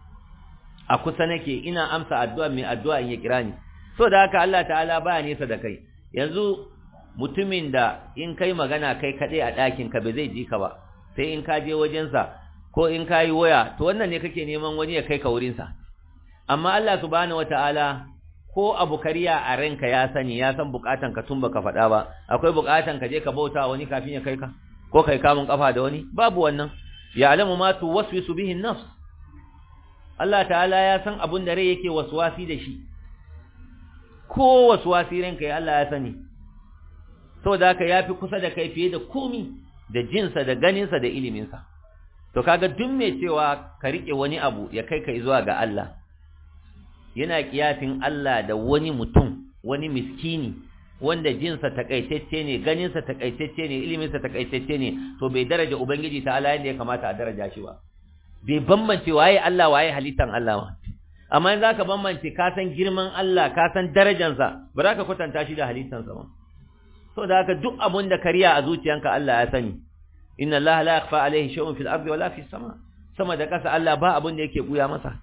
a kusa nake ina amsa addu'a mai addu'a in ya kira ni so da haka Allah ta'ala baya nesa da kai yanzu mutumin da in kai magana kai kaɗai a ɗakin ka ba zai ji ka ba sai in ka je wajensa ko in ka yi waya to wannan ne kake neman wani ya kai ka wurinsa amma Allah subhanahu wata'ala ko abu kariya a ranka ya sani ya san bukatan ka tun baka faɗa ba akwai bukatan ka je ka bauta wani kafin ya kai ka ko kai kamun kafa da wani babu wannan ya'lamu ma tuwaswisu bihi an-nafs Allah ta'ala ya san abun da rai yake waswasi da shi ko waswasi ranka ya Allah ya sani saboda haka yafi kusa da kai fiye da komi da jinsa da ganinsa da iliminsa to kaga duk mai cewa ka rike wani abu ya kai ka zuwa ga Allah yana kiyasin Allah da wani mutum wani miskini wanda jinsa takaitacce ne ganinsa takaitacce ne iliminsa takaitacce ne to bai daraja ubangiji ta Allah yadda ya kamata a daraja shi ba bai bambance waye Allah waye halittan Allah ba amma in zaka bambance ka san girman Allah ka san darajarsa ba za ka kwatanta shi da halittansa ba so da haka duk abun da kariya a zuciyanka Allah ya sani inna Allah la yakhfa alayhi shay'un fil ardi wala fis sama sama da kasa Allah ba abun da yake buya masa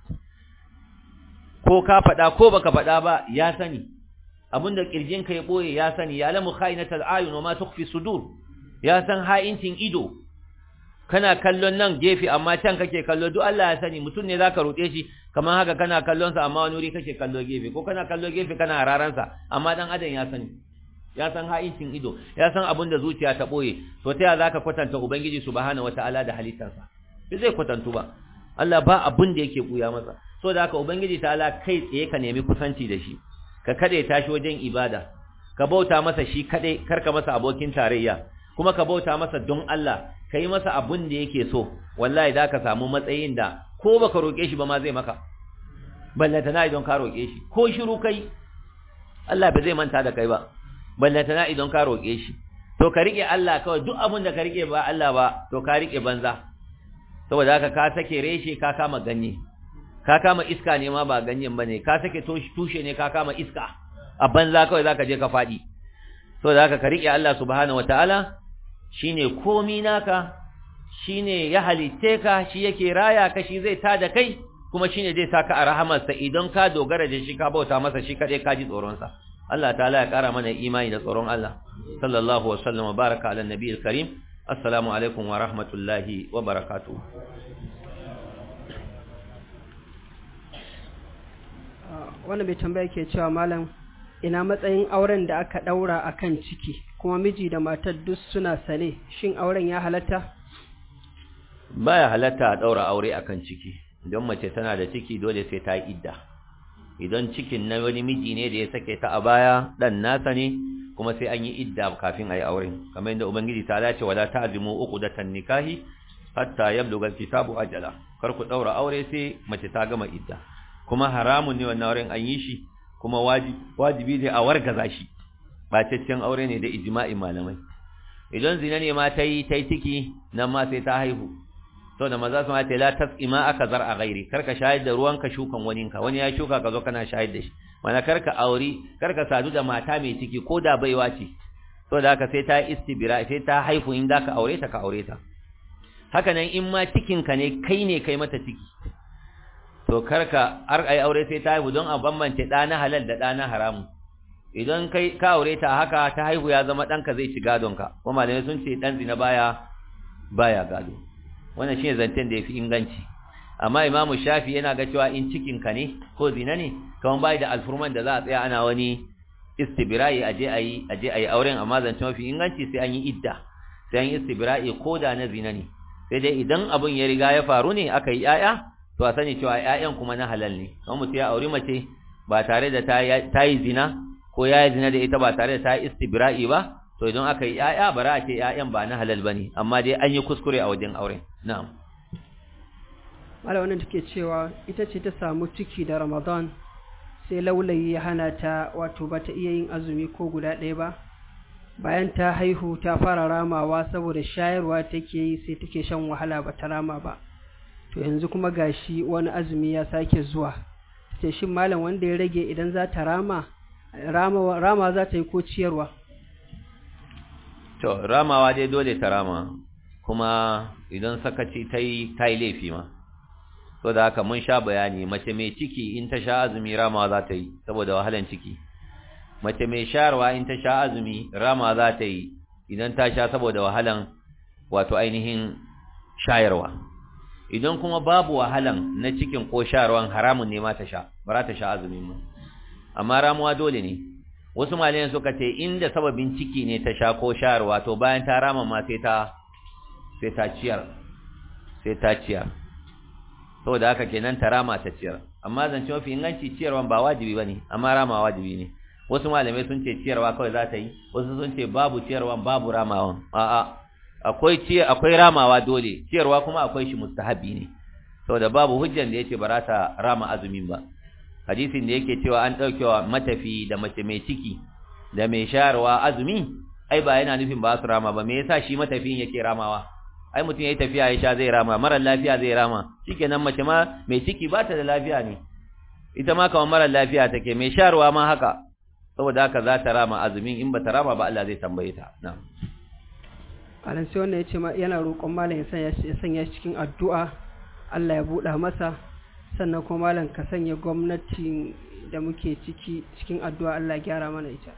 ko ka faɗa ko baka faɗa ba ya sani abinda kirjinka ya boye ya sani ya lamu khaynatal ayun wama tukhfi sudur ya san ha'incin ido kana kallon nan gefe amma can kake kallo duk Allah ya sani mutum ne zaka roƙe shi kamar haka kana kallon sa amma wani wuri kake kallo gefe ko kana kallo gefe kana hararan sa amma dan adam ya sani ya san ha'incin ido ya san abinda zuciya ta boye to ta ya zaka kwatanta ubangiji subhanahu wataala da halittarsa bai zai kwatantu ba Allah ba abin da yake buya masa so da haka ubangiji ta'ala kai tsaye ka nemi kusanci da shi ka kade tashi wajen ibada ka bauta masa shi kade karka masa abokin tarayya kuma ka bauta masa don Allah kai masa abun da yake so wallahi da ka samu matsayin da ko baka roke shi ba ma zai maka ballata na idan ka roke shi ko shiru kai Allah ba zai manta da kai ba ballata na idan ka roke shi to ka rike Allah kawai duk abun da ka rike ba Allah ba to ka rike banza saboda haka ka sake reshe ka kama ganye ka kama iska ne ma ba ganyen bane ka sake tushe ne ka kama iska a banza kawai zaka je ka fadi so da haka ka rike Allah subhanahu wataala shine komi naka shine ya halitte ka shi yake raya ka shi zai tada kai kuma shine zai saka a rahamarsa idan ka dogara da shi ka bauta masa shi kadai ka ji tsoron sa Allah ta'ala ya kara mana imani da tsoron Allah sallallahu wa sallam wa baraka ala nabiyil karim assalamu alaikum wa rahmatullahi wa barakatuh wanda bai tambaya ke cewa malam ina matsayin auren da aka daura akan ciki kuma miji da matar duk suna sane shin auren ya halatta baya halatta a daura aure akan ciki idan mace tana da ciki dole sai ta yi idda idan cikin na wani miji ne da ya sake ta a baya dan nasa ne kuma sai an yi idda kafin a yi auren kamar yadda ubangiji ta dace wala ta'zimu uqdatan nikahi hatta yablugha al-kitabu ajala kar ku daura aure sai mace ta gama idda kuma haramun ne wannan auren an yi shi kuma wajibi ne a wargaza shi bacaccen aure ne da ijma'in malamai idan zina ne ma ta yi ta yi ciki nan ma sai ta haihu sau da maza su ma ta la tasqima aka zar a gairi karka shayar da ruwanka shukan waninka wani ya shuka ka zo kana shayar da shi mana karka auri karka sadu da mata mai ciki ko da baiwa ce sau da haka sai ta istibira sai ta haihu in da ka aure ta ka aure ta haka nan in ma cikinka ne kai ne kai mata ciki to karka har ai aure sai ta haihu don a bambance ɗa na halal da ɗa na haramu idan kai ka aure ta haka ta haihu ya zama ɗanka zai ci gadonka kuma malamai sun ce ɗan zina baya baya gado wannan shine zancen da yafi inganci amma imamu shafi yana ga cewa in cikin ka ne ko zina ne kaman bai da alfurman da za a tsaya ana wani istibra'i aje ayi aje ayi auren amma zance mafi inganci sai an yi idda sai an yi istibra'i ko da na zina ne sai dai idan abun ya riga ya faru ne aka yi yaya to a sani cewa yayan kuma na halal ne kamar mutum ya auri mace ba tare da ta yi zina ko ya yi zina da ita ba tare da ta yi istibra'i ba to idan aka yi yaya bara a ce yayan ba na halal bane amma dai an yi kuskure a wajen auren na'am mala wannan take cewa ita ce ta samu ciki da ramadan sai laulayi ya hana ta wato ba ta iya yin azumi ko guda ɗaya ba bayan ta haihu ta fara ramawa saboda shayarwa take yi sai take shan wahala ba ta rama ba to yanzu kuma gashi wani azumi ya sake zuwa ce shin malam wanda ya rage idan za ta rama rama, rama za ta yi ko ciyarwa to ramawa dai dole ta rama kuma idan sakaci ta yi ta yi laifi ma so da haka mun sha bayani mace mai ciki in ta sha azumi ramawa za ta yi saboda wahalan ciki mace mai sharwa in ta sha azumi rama za ta yi idan ta sha saboda wahalan wato ainihin shayarwa idan kuma babu wahalan na cikin ko sharwan haramun ne ma ta sha ba za ta sha azumi ma amma ramuwa dole ne wasu malayan suka ce inda sababin ciki ne ta sha ko sharwa to bayan ta rama ma sai ta sai ta ciyar sai ta ciyar saboda haka kenan ta rama ta ciyar amma zance mafi inganci ciyarwan ba wajibi bane amma rama wajibi ne wasu malamai sun ce ciyarwa kawai za ta yi wasu sun ce babu ciyarwan babu ramawan a'a akwai ciyar akwai ramawa dole ciyarwa kuma akwai shi mustahabi ne saboda babu hujjan da yace ba za ta rama azumin ba hadisin da yake cewa an daukewa matafi da mace mai ciki da mai shayarwa azumi ai ba yana nufin ba su rama ba me yasa shi matafiyin yake ramawa ai mutum yayi tafiya ya sha zai rama mara lafiya zai rama shikenan mace ma mai ciki ba ta da lafiya ne ita ma kamar mara lafiya take mai shayarwa ma haka saboda haka za ta rama azumin in ba ta rama ba Allah zai tambaye ta na'am alan sai wannan yace yana roƙon malam ya sanya ya sanya cikin addu'a Allah ya buɗa masa sannan kuma malam ka sanya gwamnati da muke ciki cikin addu'a Allah ya gyara mana ita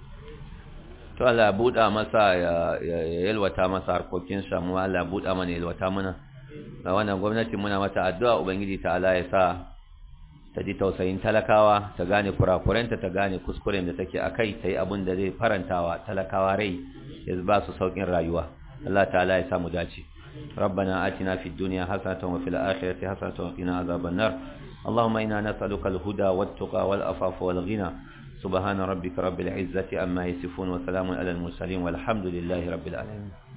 to Allah ya buɗa masa ya yalwata masa harkokin sa mu Allah ya buɗa mana yalwata mana ga wannan gwamnati muna mata addu'a ubangiji ta Allah ya sa ta ji tausayin talakawa ta gane kurakurenta ta gane kuskuren da take a kai ta yi abin da zai farantawa talakawa rai ya ba su sauƙin rayuwa Allah ta'ala ya samu dace ربنا آتنا في الدنيا حسنة وفي الآخرة حسنة وقنا عذاب النار اللهم إنا نسألك الهدى والتقى والأفاف والغنى سبحان ربك رب العزة أما يصفون وسلام على المرسلين والحمد لله رب العالمين